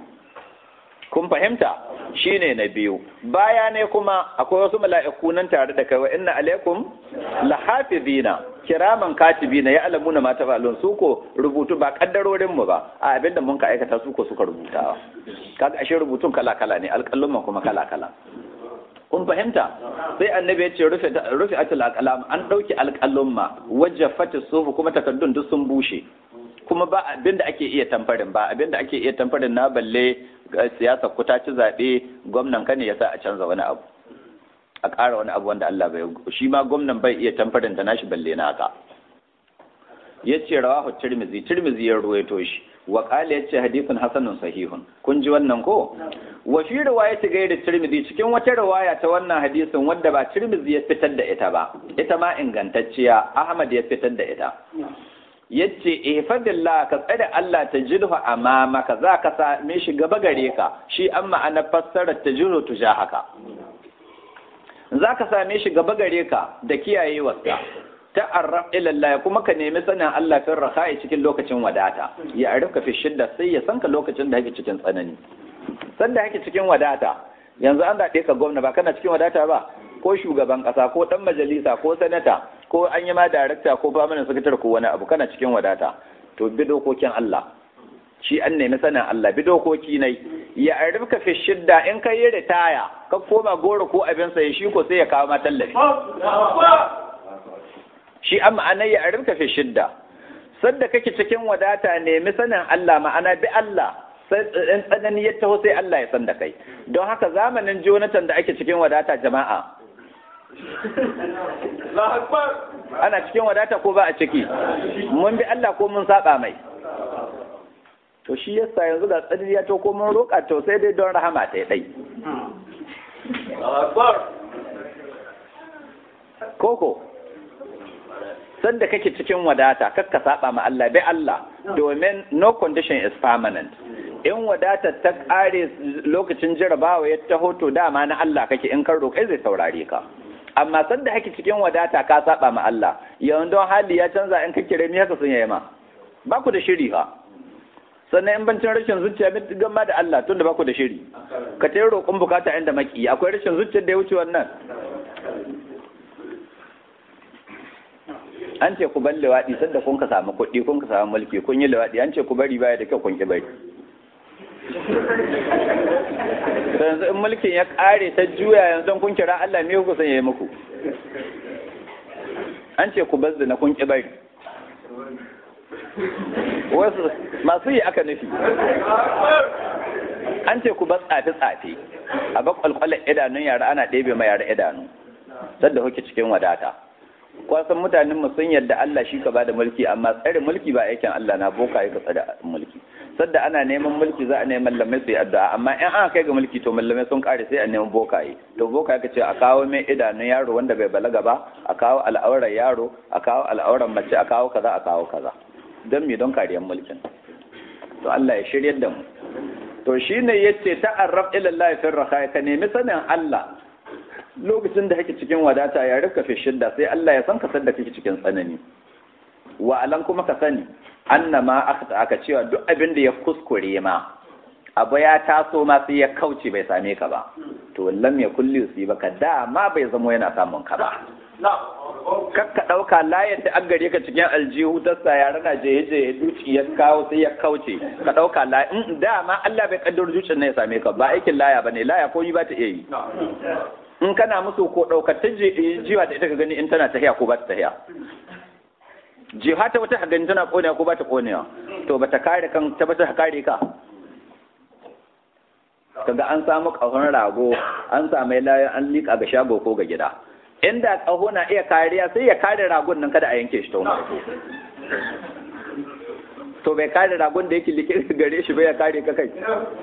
[SPEAKER 1] kun fahimta shine na biyu baya ne kuma akwai wasu mala'iku nan tare da kai wa inna alaikum lahafizina kiraman katibina ya alamuna ma tafalun su ko rubutu ba kaddarorin mu ba a abinda mun ka aikata su ko suka rubuta kaga ashe rubutun kala kala ne alƙalluman kuma kala kala kun fahimta sai annabi ya ce rufe rufe atul aqlam an dauki alƙallumma wajafat sufu kuma takaddun duk sun bushe kuma ba abinda ake iya tamfarin ba abinda ake iya tamfarin na balle siyasa ku ta ci zaɓe gwamnan ka ne ya sa a canza wani abu a ƙara wani abu wanda Allah bai shi ma gwamnan bai iya tamfarin da nashi balle na haka ya ce rawahu tirmizi tirmizi ya ruwaito shi wa qala ya ce hadithun hasanun sahihun kun ji wannan ko wa fi riwayati gairi tirmizi cikin wata riwaya ta wannan hadisin wadda ba tirmizi ya fitar da ita ba ita ma ingantacciya ahmad ya fitar da ita yace ihfadillah ka tsare Allah ta jidhu amamaka za ka same shi gaba gare ka shi an ma'ana fassarar ta jiro tuja haka za ka same shi gaba gare ka da kiyayewarsa ta'arraf ila Allah kuma ka nemi sanin Allah fin rakhai cikin lokacin wadata ya arifka fi shidda sai ya sanka lokacin da kake cikin tsanani sanda kake cikin wadata yanzu an daɗe ka gwamna ba kana cikin wadata ba ko shugaban ƙasa ko ɗan majalisa ko sanata ko an yi ma darakta ko famanin sakatar ko wani abu kana cikin wadata to bi dokokin Allah shi an nemi sanin Allah bi dokoki nai ya arifka fi shidda in ka yi ritaya ka koma goro ko abin sai shi ko sai ya kawo ma tallafi shi an ma'ana ya arifka fi shidda sadda kake cikin wadata nemi sanin Allah ma'ana bi Allah in tsanani ya taho sai Allah ya san da kai don haka zamanin Jonathan da ake cikin wadata jama'a ana cikin wadata ko ba a ciki mun bi Allah ko mun saba mai to shi yasa yanzu ga tsadiri ya to ko mun roƙa to sai dai don rahama ta dai koko sanda kake cikin wadata kakka saba ma Allah bai Allah domin no condition is permanent in wadata ta kare lokacin jarabawa ya taho to dama na Allah kake in kan roƙai zai saurare ka amma sanda kake cikin wadata ka saba ma Allah yawan don hali ya canza in ka kire mi haka sun yi ma ba ku da shiri fa sannan in bancin rashin zuciya mai gama da Allah tun da ba ku da shiri ka ta roƙon bukata inda maki akwai rashin zuciyar da ya wuce wannan an ce ku bar lewaɗi sanda kun ka samu kuɗi kun ka samu mulki kun yi lewaɗi an ce ku bari baya da kyau kun ki bari yanzu in mulkin ya ƙare ta juya yanzu kun kira Allah me ku san ya yi muku an ce ku bar na kun ki bari wasu masu yi aka nufi an ce ku bar tsafe-tsafe a bakwalkwalar idanun yara ana ɗebe ma yara idanu sadda kuke cikin wadata kwasan mutanen mu sun yadda Allah shi ka bada mulki amma tsare mulki ba aikin Allah na boka ya tsare mulki sadda ana neman mulki za a neman lamai su yi addu'a amma in an kai ga mulki to mallamai sun kare sai a neman bokaye to boka ka ce a kawo mai idanun yaro wanda bai balaga ba a kawo al'auran yaro a kawo al'auran mace a kawo kaza a kawo kaza don me don kariyar mulkin to Allah ya shiryar da mu to shine yace ta'arraf ila Allah fi raha ka nemi sanin Allah lokacin da kake cikin wadata ya rika fi shidda sai Allah ya san ka da kake cikin tsanani wa alan kuma ka sani annama akhta aka cewa duk abin da ya kuskure ma abu ya taso ma sai ya kauce bai same ka ba to lam ya kulli su ba ka dama bai zamo yana samun ka ba kakka ɗauka layar da an gare ka cikin aljihu ta sa yara na je je duci ya kawo sai ya kauce ka ɗauka layar in dama Allah bai kaddar zuciyar ne ya same ka ba aikin laya bane laya ko yi ba ta iya yi in kana musu ko ɗaukar ta jiwa da ita ka gani in tana tahiya ko ba ta tahiya jiha ta wata gani tana konewa ko ba ta konewa to ba ta kare kan ta ba ta kare ka kaga an samu ƙahon rago an samu layan an liƙa ga shago ko ga gida inda ƙaho na iya kariya sai ya kare ragon nan kada a yanke shi ta farko to bai kare ragon da yake liƙe gare shi bai ya kare ka kai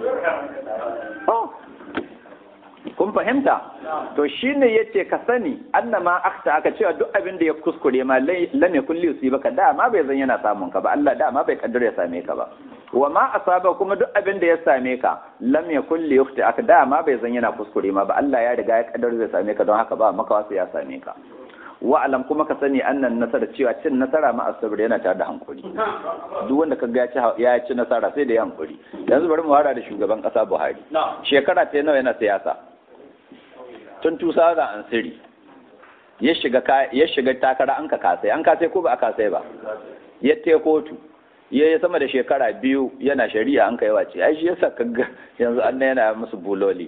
[SPEAKER 1] kun fahimta to shine yace ka sani annama akta aka cewa duk abin da ya kuskure ma lam yakun li yusibaka dama bai zan yana samun ka ba Allah dama bai kaddara ya same ka ba wa ma asaba kuma duk abin da ya same ka lam yakun li yukhti aka dama bai zan yana kuskure ma ba Allah ya riga ya kaddara zai same ka don haka ba maka wasu ya same ka wa alam kuma ka sani annan nasara cewa cin nasara ma asabir yana tare da hankuri duk wanda ka ga ya ci nasara sai da ya hankuri yanzu bari mu hara da shugaban kasa Buhari shekara ta nawa yana siyasa tun 2003 ya shiga ya shiga takara an ka kasai an kasai ko ba a kasai ba ya te kotu ya yi sama da shekara biyu yana shari'a an kai wace ai shi yasa kaga yanzu an yana musu buloli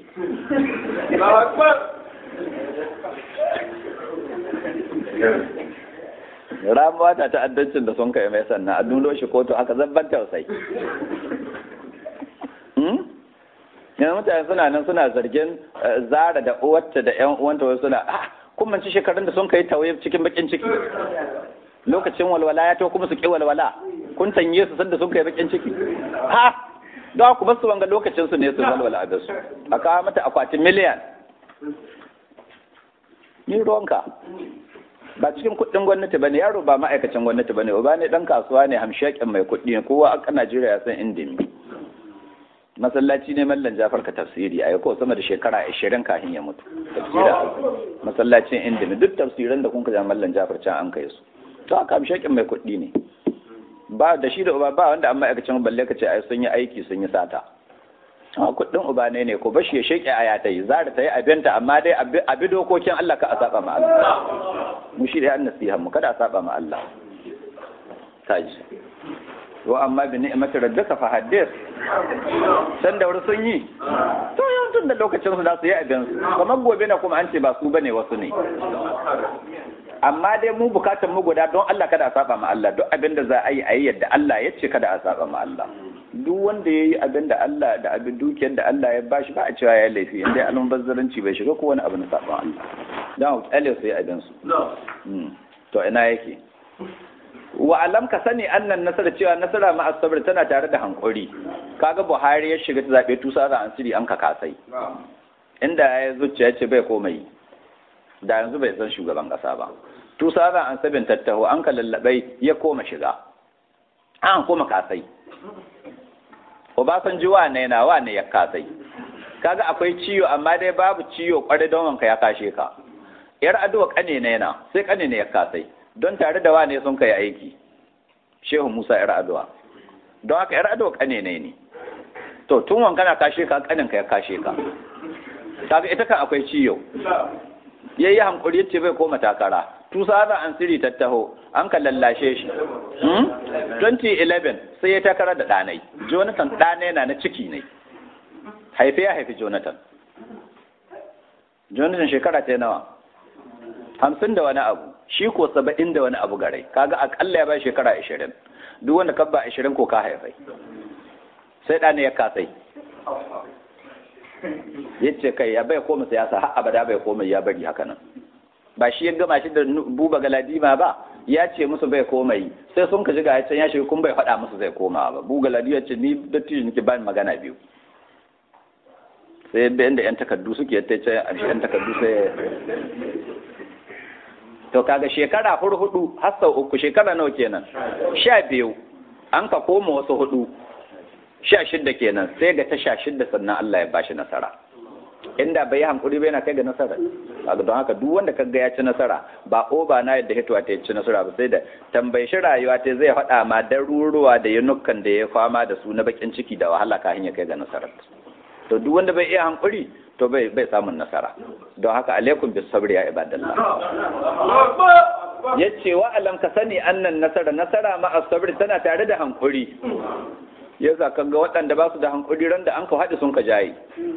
[SPEAKER 1] ramuwa ta ta'addancin da sun kai mai sannan a dulo shi kotu aka zabban tausayi yanzu mutane suna nan suna zargin zara da uwarta da yan uwanta wasu suna ah kun manci shekarun da sun kai tawaye cikin bakin ciki lokacin walwala ya to kuma su ki walwala kun tanye su sanda sun kai bakin ciki ha da ku basu wanga lokacin su ne su walwala a su a kawo mata akwatin miliyan ni ruwanka ba cikin kuɗin gwamnati bane yaro ba ma'aikacin gwamnati bane ba ne dan kasuwa ne hamshakin mai kuɗi ne kowa a Najeriya ya san indimi masallaci ne mallan jafar ka tafsiri a ko sama da shekara ashirin kafin ya mutu tafsira masallacin indimi duk tafsiran da kun ka mallan jafar can an kai su to aka shakin mai kuɗi ne ba da shi da uba ba wanda an ma'aikacin balle ka ce ai sun yi aiki sun yi sata a kuɗin uba ne ne ko ba shi ya sheke aya ta yi za ta yi abinta amma dai abi dokokin Allah ka a saba ma Allah mu shi da an nasiha mu kada a saba ma Allah taji wa amma bi ni'mati rabbika fa haddith san da sun yi to yau tun da lokacin su da su yi abin su kamar gobe na kuma an ce ba su bane wasu ne amma dai mu bukatan mu guda don Allah kada a saba ma Allah duk abin da za a yi a yi yadda Allah ya ce kada a saba ma Allah duk wanda ya yi abin da Allah da abin dukiyar da Allah ya bashi ba a cewa ya laifi inda alun bazzaranci bai shiga ko wani abu na saban Allah don kyale su yi abin su to ina yake wa alam ka sani annan nasara cewa nasara ma asabar tana tare da hankuri kaga Buhari ya shiga zabe tusa da ansiri an ka kasai inda ya zuciya ce bai komai da yanzu bai san shugaban kasa ba tusa da ansabin tattaho an ka lallabai ya koma shiga an koma kasai Obasanji wane na wane ya kasai kaga akwai ciyo amma dai babu ciyo kwarai don wanka ya kashe ka yar aduwa kane ne na sai kane ne ya kasai don tare da wane sun kai aiki shehu musa yar aduwa don haka yar aduwa kane ne ne to tun wanka na kashe ka kanin ka ya kashe ka kaga ita kan akwai ciyo yayi hankuri yace bai koma takara tusa da an siri tattaho an ka lallashe shi 2011 sai ya takara da ɗanai jonathan ɗanai na na ciki ne haife ya haifi jonathan jonathan shekara ta nawa hamsin da wani abu shi ko saba'in da wani abu garai kaga akalla ya bai shekara ashirin duk wanda kabba ashirin ko ka haifai sai ɗanai ya kasai yace kai ya bai koma siyasa har abada bai koma ya bari haka nan ba shi ya gama shi da buba galadima ba ya ce musu bai komai sai sun ka ji ga can ya shiga kun bai faɗa musu zai koma ba buga galadima ce ni dattijo nake ba magana biyu sai da inda yan takardu suke ta ce a yan takardu sai to kaga shekara hudu har sau uku shekara nawa kenan sha biyu an ka koma wasu hudu sha shidda kenan sai ga ta sha shidda sannan Allah ya bashi nasara inda bai yi hankuri bai na kai ga nasara don haka duk wanda kaga ya ci nasara ba oba na yadda hituwa ta ci nasara ba sai da tambayi shi rayuwa ta zai faɗa ma daruruwa da yanukan da ya fama da su na bakin ciki da wahala kafin ya kai ga nasara to duk wanda bai iya hankuri to bai bai samun nasara don haka alaikum bis sabri ya ibadallah yace wa alam ka sani annan nasara nasara ma as-sabr tana tare da hankuri yasa kaga waɗanda ba su da hankuri ran da an ka haɗu sun ka jaye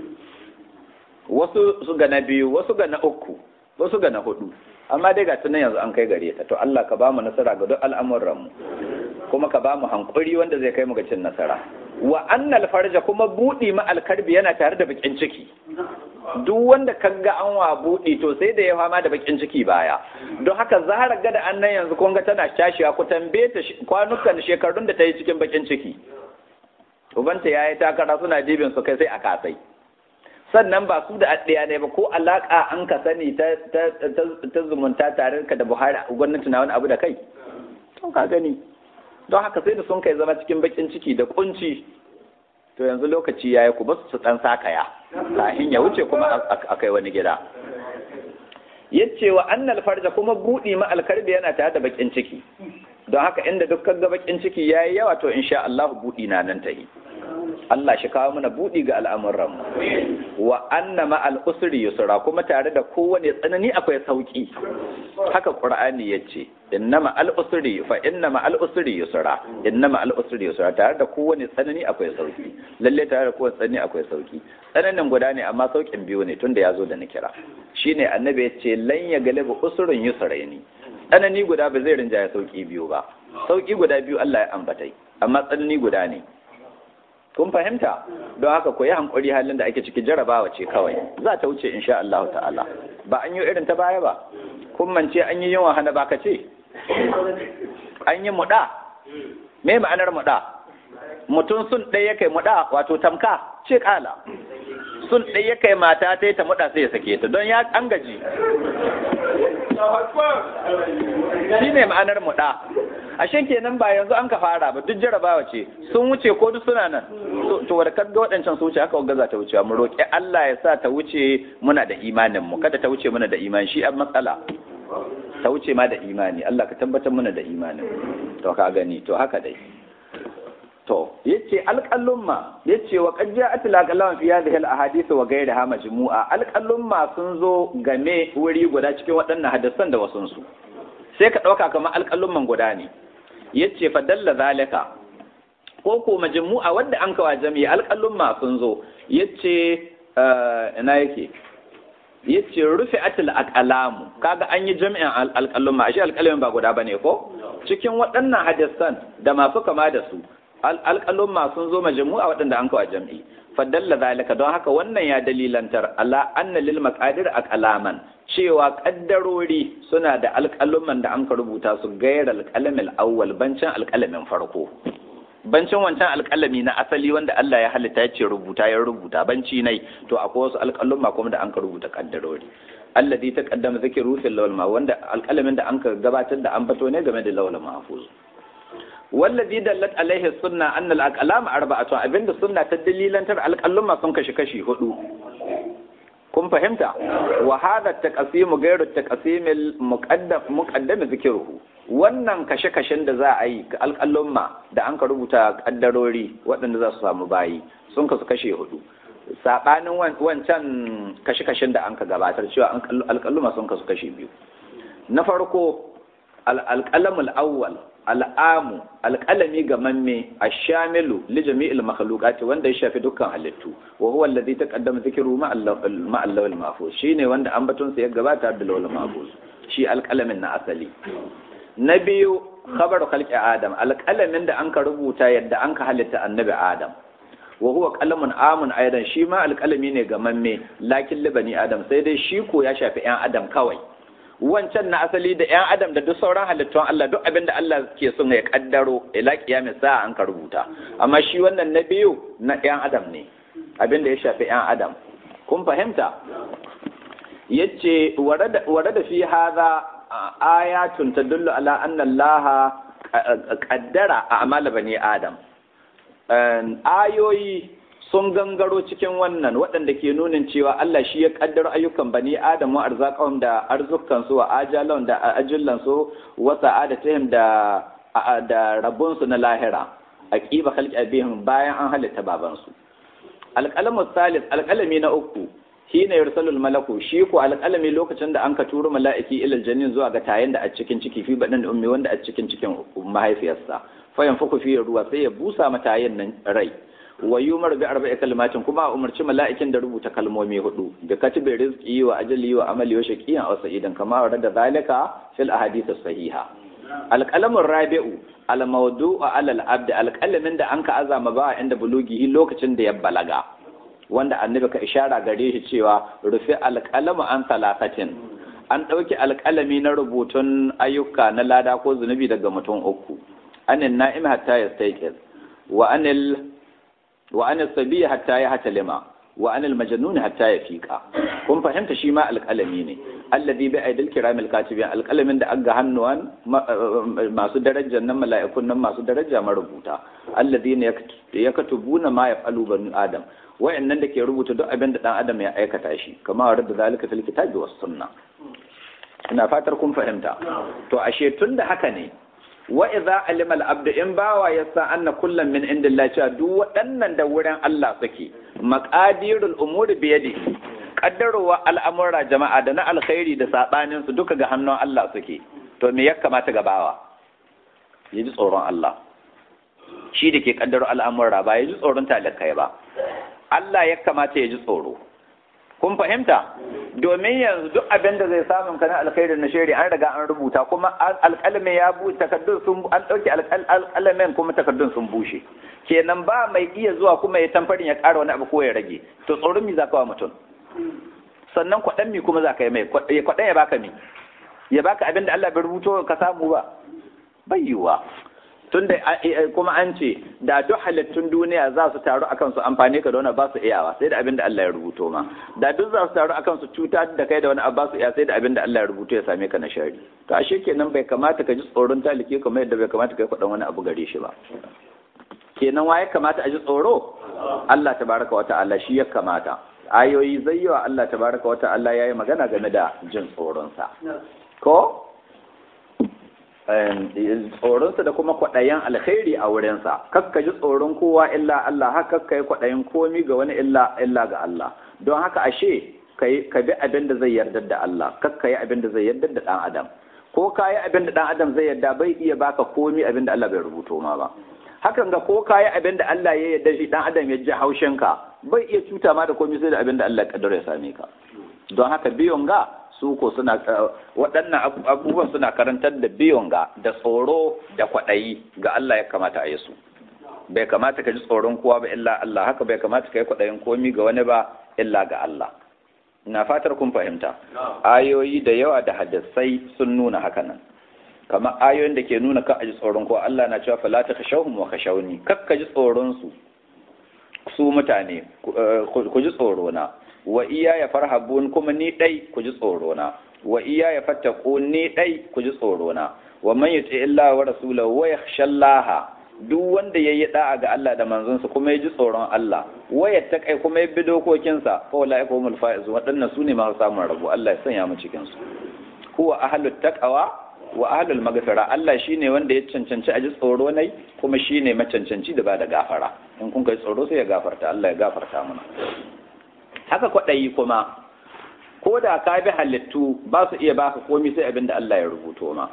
[SPEAKER 1] wasu su ga na biyu wasu ga na uku wasu ga na hudu amma dai ga tunan yanzu an kai gare ta to Allah ka ba mu nasara ga duk al'amuran mu kuma ka ba mu hankuri wanda zai kai mu ga cin nasara wa annal farja kuma budi ma alkarbi yana tare da bakin ciki duk wanda kaga an wa budi to sai da ya fama da bakin ciki baya don haka zahara gada annan yanzu kun ga tana tashiwa ku tambaye ta kwanukan shekarun da ta yi cikin bakin ciki ubanta yayi takara suna dibin su kai sai a kasai sannan ba su da addiya ne ba ko alaka an ka sani ta ta zumunta tare ka da Buhari gwamnati na wani abu da kai to ka gani don haka sai da sun kai zama cikin bakin ciki da kunci to yanzu lokaci yayi ku basu su dan sakaya kafin ya wuce kuma a kai wani gida yace wa annal farja kuma budi ma alkarbi yana tare da bakin ciki don haka inda dukkan ga bakin ciki yayi yawa to insha Allah budi na nan ta yi Allah shi kawo mana buɗi ga al'amuran wa anna ma'al usri yusra kuma tare da kowane tsanani akwai sauki haka qur'ani yace inna ma'al usri fa inna ma'al usri yusra inna ma'al usri yusra tare da kowane tsanani akwai sauki lalle tare da kowane tsanani akwai sauki tsananin guda ne amma saukin biyu ne tunda ya zo da na kira shine annabi yace lan ya galibu usrun yusraini tsanani guda ba zai rinjaya sauki biyu ba sauki guda biyu Allah ya ambatai amma tsanani guda ne kun fahimta don haka ku yi hankuri halin da ake ciki jarabawa ce kawai za ta wuce insha Allah ta'ala ba an yi irin ta baya ba kun mance an yi yawan hana baka ce an yi muɗa me ma'anar muɗa mutum sun ɗaya kai muɗa wato tamka ce kala sun ɗaya kai mata ta ta muɗa sai ya sake ta don ya an gaji shi ne ma'anar muɗa ashe kenan ba yanzu an ka fara ba duk jarabawa ce sun wuce ko duk suna nan to wadda ga waɗancan su wuce haka gaza ta wucewa mu roƙi Allah ya sa ta wuce muna da imanin mu kada ta wuce muna da imani shi an matsala ta wuce ma da imani Allah ka tabbatar muna da imanin to ka gani to haka dai to yace alqallumma yace wa qad ja'at alqallam fi hadhihi alahadith wa ghayriha majmu'a alqallumma sun zo game wuri guda cikin waɗannan hadisan da wasun su sai ka ɗauka kamar alƙalumman guda ne yace fa dalla zalika ko ko majmu'a wanda an kawa jami'i alƙalumma sun zo yace ina yake yace rufi atil aqlamu kaga an yi jami'in alƙalumma ashe alƙalamin ba guda bane ko cikin waɗannan hadisan da masu kama da su alƙalumma sun zo majmu'a waɗanda an kawa jami'i fadalla zalika don haka wannan ya dalilantar ala anna lil maqadir aqlaman cewa kaddarori suna da alƙaluman da an ka rubuta su gairar alƙalamin awwal bancin alƙalamin farko bancin wancan alƙalami na asali wanda Allah ya halitta ya ce rubuta ya rubuta banci nai to akwai wasu alƙaluma kuma da an ka rubuta kaddarori alladhi taqaddama zikru fil lawal ma wanda alƙalamin da an ka gabatar da an bato ne game da lawal mahfuz wallazi dallat alaihi sunna anna al-aqlam arba'atu abinda sunna ta dalilantar alƙaluma sun kashi kashi hudu kun fahimta wa hadha at-taqsim ghayru at-taqsim al-muqaddam muqaddam zikruhu wannan kashe-kashen da za a yi alƙalumma da an ka rubuta kaddarori waɗanda za su samu bayi sun kasu kashe hudu sabanin wancan kashe-kashen da an ka gabatar cewa alƙalumma sun kasu kashe biyu na farko al-qalamul awwal al'amu alƙalami ga mamme a shamilu li jami'il makhluqati wanda ya shafi dukkan halittu wa huwa alladhi taqaddama dhikru ma allawil mahfuz shine wanda ambaton sa ya gabata da lawil mahfuz shi alƙalamin na asali na biyu khabar khalqi adam alƙalamin da anka rubuta yadda anka halitta annabi adam wa huwa qalamun amun aidan shi ma alƙalami ne ga mamme lakin libani adam sai dai shi ko ya shafi yan adam kawai wancan na asali da 'yan adam da duk sauran halittun Allah duk abin da Allah ke son ya kaddaro ila kiyamin sa'a an ka rubuta amma shi wannan na biyu na 'yan adam ne abin da ya shafi 'yan adam kun fahimta yace warada fi hadha ayatun tadullu ala anna Allah qaddara a'mal bani adam ayoyi sun gangaro cikin wannan waɗanda ke nunin cewa Allah shi ya kaddara ayyukan bani Adam wa arzaqahum da arzukan su wa ajalan da ajullan su wa sa'adatihim da da rabun su na lahira aqiba khalqi abihim bayan an halitta baban su alqalamu salis alqalami na uku hina yursalul malaku shi ko alqalami lokacin da an ka turo mala'iki ilal jannin zuwa ga tayin da a cikin ciki fi badan da ummi wanda a cikin cikin mahaifiyarsa fa yanfuku fi ruwa sai ya busa mata yin nan rai wa yumar bi arba'i kalimatin kuma a umarci mala'ikin da rubuta kalmomi hudu da katibi rizqi wa ajali wa amali wa shaqiyan aw sa'idan kama warada zalika fil ahadith sahiha alqalamun rabi'u al mawdu'u ala al abd alqalamin da anka azama ba inda bulugihi lokacin da ya balaga wanda annabi ka ishara gare shi cewa rufi alqalamu an talafatin an ɗauki alƙalami na rubutun ayyuka na lada ko zunubi daga mutum uku anin na'im hatta ya wa anil wa anil sabi hatta ya hatalima wa anil majnun hatta ya fiqa kun fahimta shi ma alƙalami ne alladhi bi aidil kiramil katibin alƙalamin da aga hannuwan masu darajar nan mala'ikun nan masu daraja marubuta alladhina yakatubuna ma yaf'alu banu adam wayannan da ke rubuta duk abin da dan adam ya aikata shi kama wa da zalika fil kitabi was sunna ina fatar kun fahimta to ashe tun da haka ne wa idza alima al abdu in bawa yasa anna kullam min indillahi cewa duk waɗannan da wurin Allah suke maqadirul umuri bi yadi kaddarowa al'amura jama'a da na alkhairi da sabanin su duka ga hannun Allah suke to me ya kamata ga bawa ya ji tsoron Allah shi da ke kaddaro al'amura ba ya ji tsoron talakai ba Allah ya kamata ya ji tsoro kun fahimta domin yanzu duk abin da zai samun ka na alkhairin na shari an riga an rubuta kuma alƙalamin ya bu takardun sun an ɗauki alƙalamin kuma takardun sun bushe kenan ba mai iya zuwa kuma ya tamfarin ya ƙara wani abu ko ya rage to tsoron mi za ka wa mutum sannan kwaɗan mi kuma za ka yi mai kwaɗan ya baka mi ya baka abin da Allah bai rubuto ka samu ba bai yiwuwa tunda kuma an ce da duk halittun duniya za su taru akan su amfani ka da wani ba su iyawa sai da abin da Allah ya rubuto ma da duk za su taru akan su cuta da kai da wani ba su iya sai da abin da Allah ya rubuto ya same ka na shari to ashe kenan bai kamata ka ji tsoron talike kamar yadda bai kamata ka yi faɗan wani abu gare shi ba kenan wa ya kamata a ji tsoro Allah tabaraka wa ta'ala shi ya kamata ayoyi zai yi wa Allah tabaraka wa ta'ala yayi magana game da jin tsoronsa ko tsoronsa da kuma kwaɗayen alkhairi a wurinsa kakka ji tsoron kowa illa Allah haka kakka yi kwaɗayin komi ga wani illa illa ga Allah don haka ashe ka bi abin da zai yarda da Allah kakka yi abin da zai yarda da ɗan adam ko ka yi abin da ɗan adam zai yarda bai iya baka komi abin da Allah bai rubuto ma ba hakan ga ko ka yi abin da Allah ya yarda shi ɗan adam ya ji haushinka bai iya cuta ma da komi sai da abin da Allah ya kaddara ya same ka don haka biyon ga su ko suna waɗannan abubuwan suna karantar da biyon ga da tsoro da kwaɗayi ga Allah ya kamata a yi su bai kamata ka ji tsoron kowa ba illa Allah haka bai kamata ka yi kwaɗayin komi ga wani ba illa ga Allah ina fatar kun fahimta ayoyi da yawa da hadisai sun nuna haka nan kamar ayoyin da ke nuna ka a ji tsoron kowa Allah na cewa fala ta kashawhum wa kashawni kak ka ji tsoron su su mutane ku ji tsoro na wa iya ya farhabun kuma ni dai ku ji tsoro na wa iya ya fattaku ni dai ku ji tsoro na wa man yuti illa wa rasulahu wa yakhshallaha duk wanda yayi da'a ga Allah da manzonsa kuma ya ji tsoron Allah wa yattaqai kuma ya bi dokokinsa fa wala yakumul faiz wadannan sune ma samun rabo Allah ya sanya mu cikin su huwa ahlut taqwa wa ahlul maghfira Allah shine wanda ya cancanci a ji tsoro nai kuma shine macancanci da ba da gafara in kun kai tsoro sai ya gafarta Allah ya gafarta mana haka kwaɗayi kuma ko da ka bi halittu ba su iya baka komi sai abin da Allah ya rubuto ma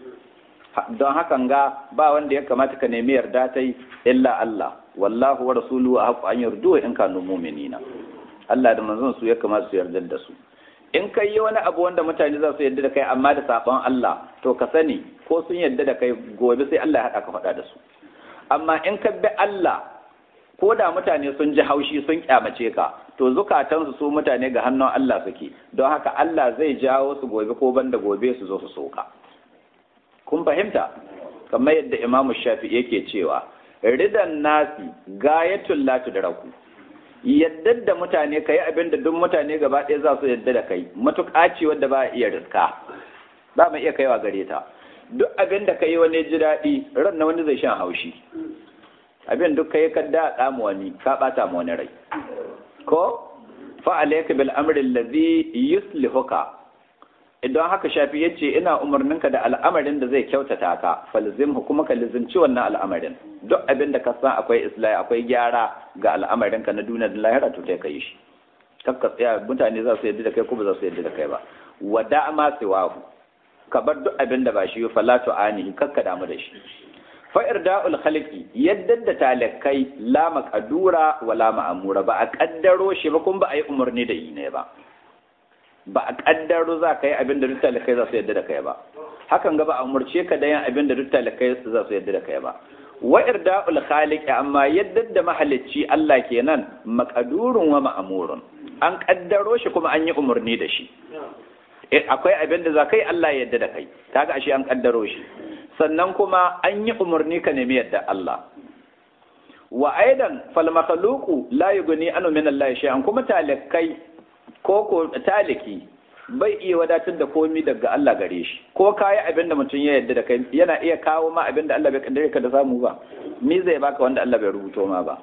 [SPEAKER 1] don hakan ga ba wanda ya kamata ka nemi yarda ta yi illa Allah wallahu wa rasuluhu a haƙu an yardu in kanu mu'minina Allah da manzon su ya kamata su yarda da su in kai yi wani abu wanda mutane za su yarda da kai amma da sabon Allah to ka sani ko sun yarda da kai gobe sai Allah ya haɗa ka faɗa da su amma in ka bi Allah ko da mutane sun ji haushi sun kyamace ka to zukatansu su mutane ga hannun Allah suke don haka Allah zai jawo su gobe ko banda gobe su zo su soka kun fahimta kamar yadda Imam Shafi yake cewa ridan nasi gayatul la tudraku yadda da mutane kai abin da duk mutane gaba ɗaya za su yadda da kai matuƙa ce wadda ba iya riska ba mu iya kaiwa gare ta duk abin da kai wani ji daɗi ran na wani zai shan haushi abin duk kai ka da mu wani ka bata mu wani rai ko fa alayka bil amri allazi yuslihuka idan haka shafi yace ina umarninka da al'amarin da zai kyautata ka falzimhu kuma ka lizimci wannan al'amarin duk abin da ka san akwai islahi akwai gyara ga al'amarin ka na duniya da lahira to kai kai shi kakka tsaya mutane za su yadda da kai ko ba za su yadda da kai ba wada ma siwahu ka bar duk abin da ba shi fa la tu'anihi kakka damu da shi fa irda'ul khaliqi yadda da talakai la maqdura wala ma'mura ba a kaddaro shi ba kun ba a yi umarni da yi ne ba ba a kaddaro za ka yi abin da duk talakai za su yadda da kai ba hakan ga ba a umarce ka da yin abin da duk talakai za su yadda da kai ba wa irda'ul khaliqi amma yadda da mahalicci Allah kenan maqdurun wa ma'murun an kaddaro shi kuma an yi umarni da shi akwai abin da za kai Allah yadda da kai kaga ashe an kaddaro shi sannan kuma an yi umarni ka nemi yadda Allah wa aidan fal makhluqu la yughni anu min Allah shay'an kuma talakai ko ko taliki bai iya wadatar da komi daga Allah gare shi ko kayi abin da mutum ya yadda da kai yana iya kawo ma abin da Allah bai kaddare ka da samu ba me zai baka wanda Allah bai rubuto ma ba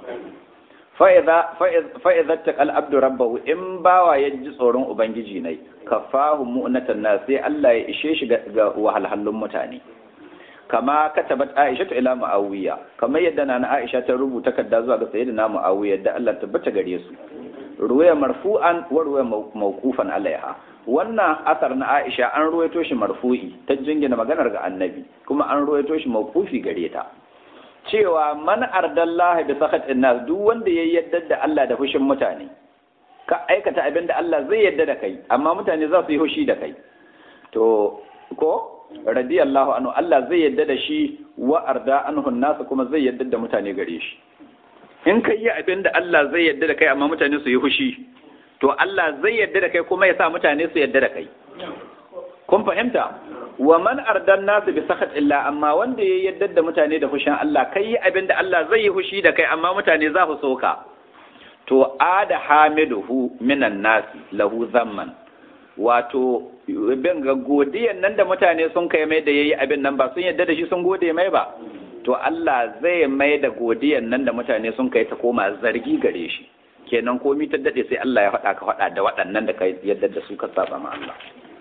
[SPEAKER 1] fa'iza ta al'abdu rabbahu in bawa ya ji tsoron Ubangiji ne, ka fahu mu'natan na sai Allah ya ishe shi ga wahalhallun mutane. Kama ka tabbat Aisha ta ila Mu'awiya, kamar yadda na na Aisha ta rubuta kadda zuwa ga sayyidina Mu'awiya da Allah tabbata gare su. Ruwaya marfu'an wa ruwaya mawqufan alaiha. Wannan asar na Aisha an ruwaito shi marfu'i ta jingina maganar ga Annabi, kuma an ruwaito shi mawqufi gare ta. cewa man ardallahi bi sakhatin nas duk wanda ya yadda da Allah da fushin mutane ka aikata abin da Allah zai yadda da kai amma mutane za su yi hushi da kai to ko radiyallahu anhu Allah zai yadda da shi wa arda anhu nas kuma zai yadda da mutane gare shi in kai yi abin da Allah zai yadda da kai amma mutane su yi hushi to Allah zai yadda da kai kuma ya sa mutane su yadda da kai kun fahimta wa man ardan nasu bi sakhat illa amma wanda ya yadda da mutane da fushin Allah kai yi abin da Allah zai yi fushi da kai amma mutane za su soka to ada hamiduhu minan nasi lahu zamman wato bin ga godiyan nan da mutane sun kai mai da yayi abin nan ba sun yadda da shi sun gode mai ba to Allah zai mai da godiyan nan da mutane sun kai ta koma zargi gare shi kenan komi ta dade sai Allah ya faɗa ka faɗa da waɗannan da kai yadda da su ka saba ma Allah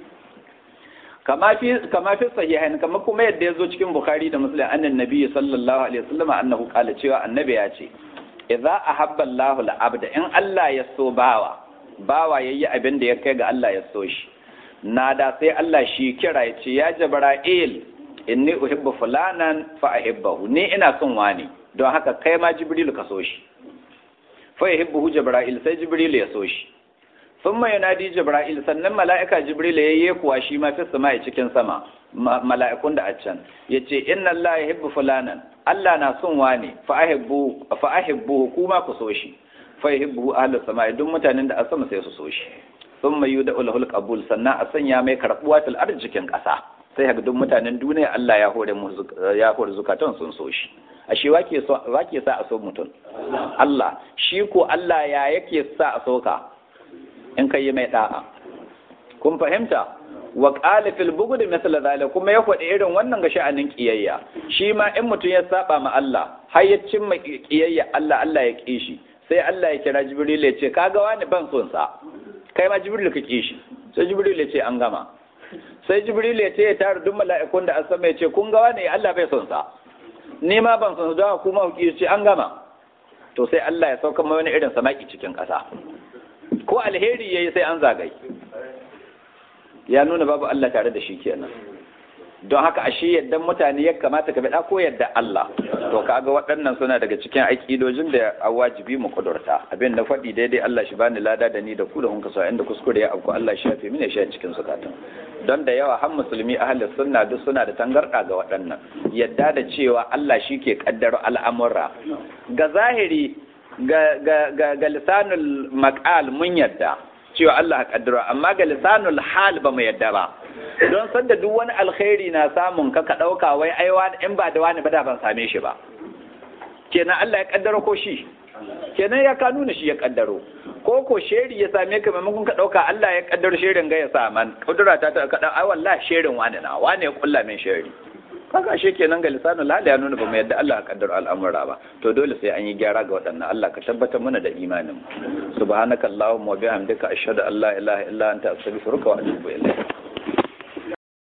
[SPEAKER 1] kama fi kama fi sahihain kama kuma yadda yazo cikin bukhari da muslim annan nabi sallallahu alaihi wasallam annahu qala cewa annabi ya ce idza ahabba Allahu al-abda in Allah ya so bawa bawa yayi abin da ya kai ga Allah ya so shi nada sai Allah shi kira ya ce ya jibril inni uhibbu fulanan fa ahibbahu ni ina son wani don haka kai ma jibril ka so shi fa yuhibbu jibril sai jibril ya so shi sun mai yanadi jibril sannan mala'ika jibril ya yi kuwa shi ma fi sama cikin sama mala'ikun da a can ya ce inna Allah ya hibbu fulanan Allah na son wane fa ahibbu kuma ku so shi fa yuhibbu ahlus sama duk mutanen da a sama sai su so shi sun mai yuda ulhul qabul sannan a sanya mai karbuwa fil arzikin ƙasa sai haka duk mutanen duniya Allah ya hore mu ya hore zukatan sun so shi ashe wake so wake sa a so mutum Allah shi ko Allah ya yake sa a soka in ka yi mai da'a kun fahimta wa qala fil bughd mithla zalika kuma ya faɗi irin wannan ga sha'anin kiyayya shi ma in mutum ya saba ma Allah har ya cimma kiyayya Allah Allah ya ki shi sai Allah ya kira Jibril ya ce kaga wani ban son sa kai ma Jibril ka ki shi sai Jibril ya ce an gama sai Jibril ya ce ya tara duk mala'ikun da asama ya ce kun ga wani Allah bai son sa ni ma ban son sa don kuma ku ce an gama to sai Allah ya sauka mai wani irin samaki cikin ƙasa ko alheri yayi sai an zagai ya nuna babu Allah tare da shi kenan don haka ashe yadda mutane ya kamata ka bada ko yadda Allah to kaga waɗannan suna daga cikin aƙidojin da a wajibi mu kudurta abin da faɗi daidai Allah shi bani lada da ni da ku da kun kaso inda kuskure ya auku Allah shi yafe mini shi cikin zukatan don da yawa har musulmi ahlus sunna duk suna da tangarda ga waɗannan yadda da cewa Allah shi ke kaddaro al'amura ga zahiri ga ga ga, ga lisanul maqal mun yadda cewa Allah kaddaro amma ga lisanul hal ba mu yadda ba don sanda duk wani alkhairi na samun ka ka ɗauka wai aiwa in ba da wani ba da ban same shi ba kenan Allah ya kaddaro ko shi kenan ya ka nuna shi ya kaddaro ko ko sheri ya same ka maimakon ka ɗauka Allah ya kaddaro sherin ga ya saman kudura ta ta kaɗan ai wallahi sherin wani na wani ya kulla min sheri kaga ashe kenan ga lisanul hali ya nuna ba mu yadda Allah ya kaddara al'amura ba to dole sai an yi gyara ga waɗannan Allah ka tabbatar mana da imanin mu subhanakallahumma wa bihamdika ashhadu an la ilaha illa anta astaghfiruka wa atubu ilayk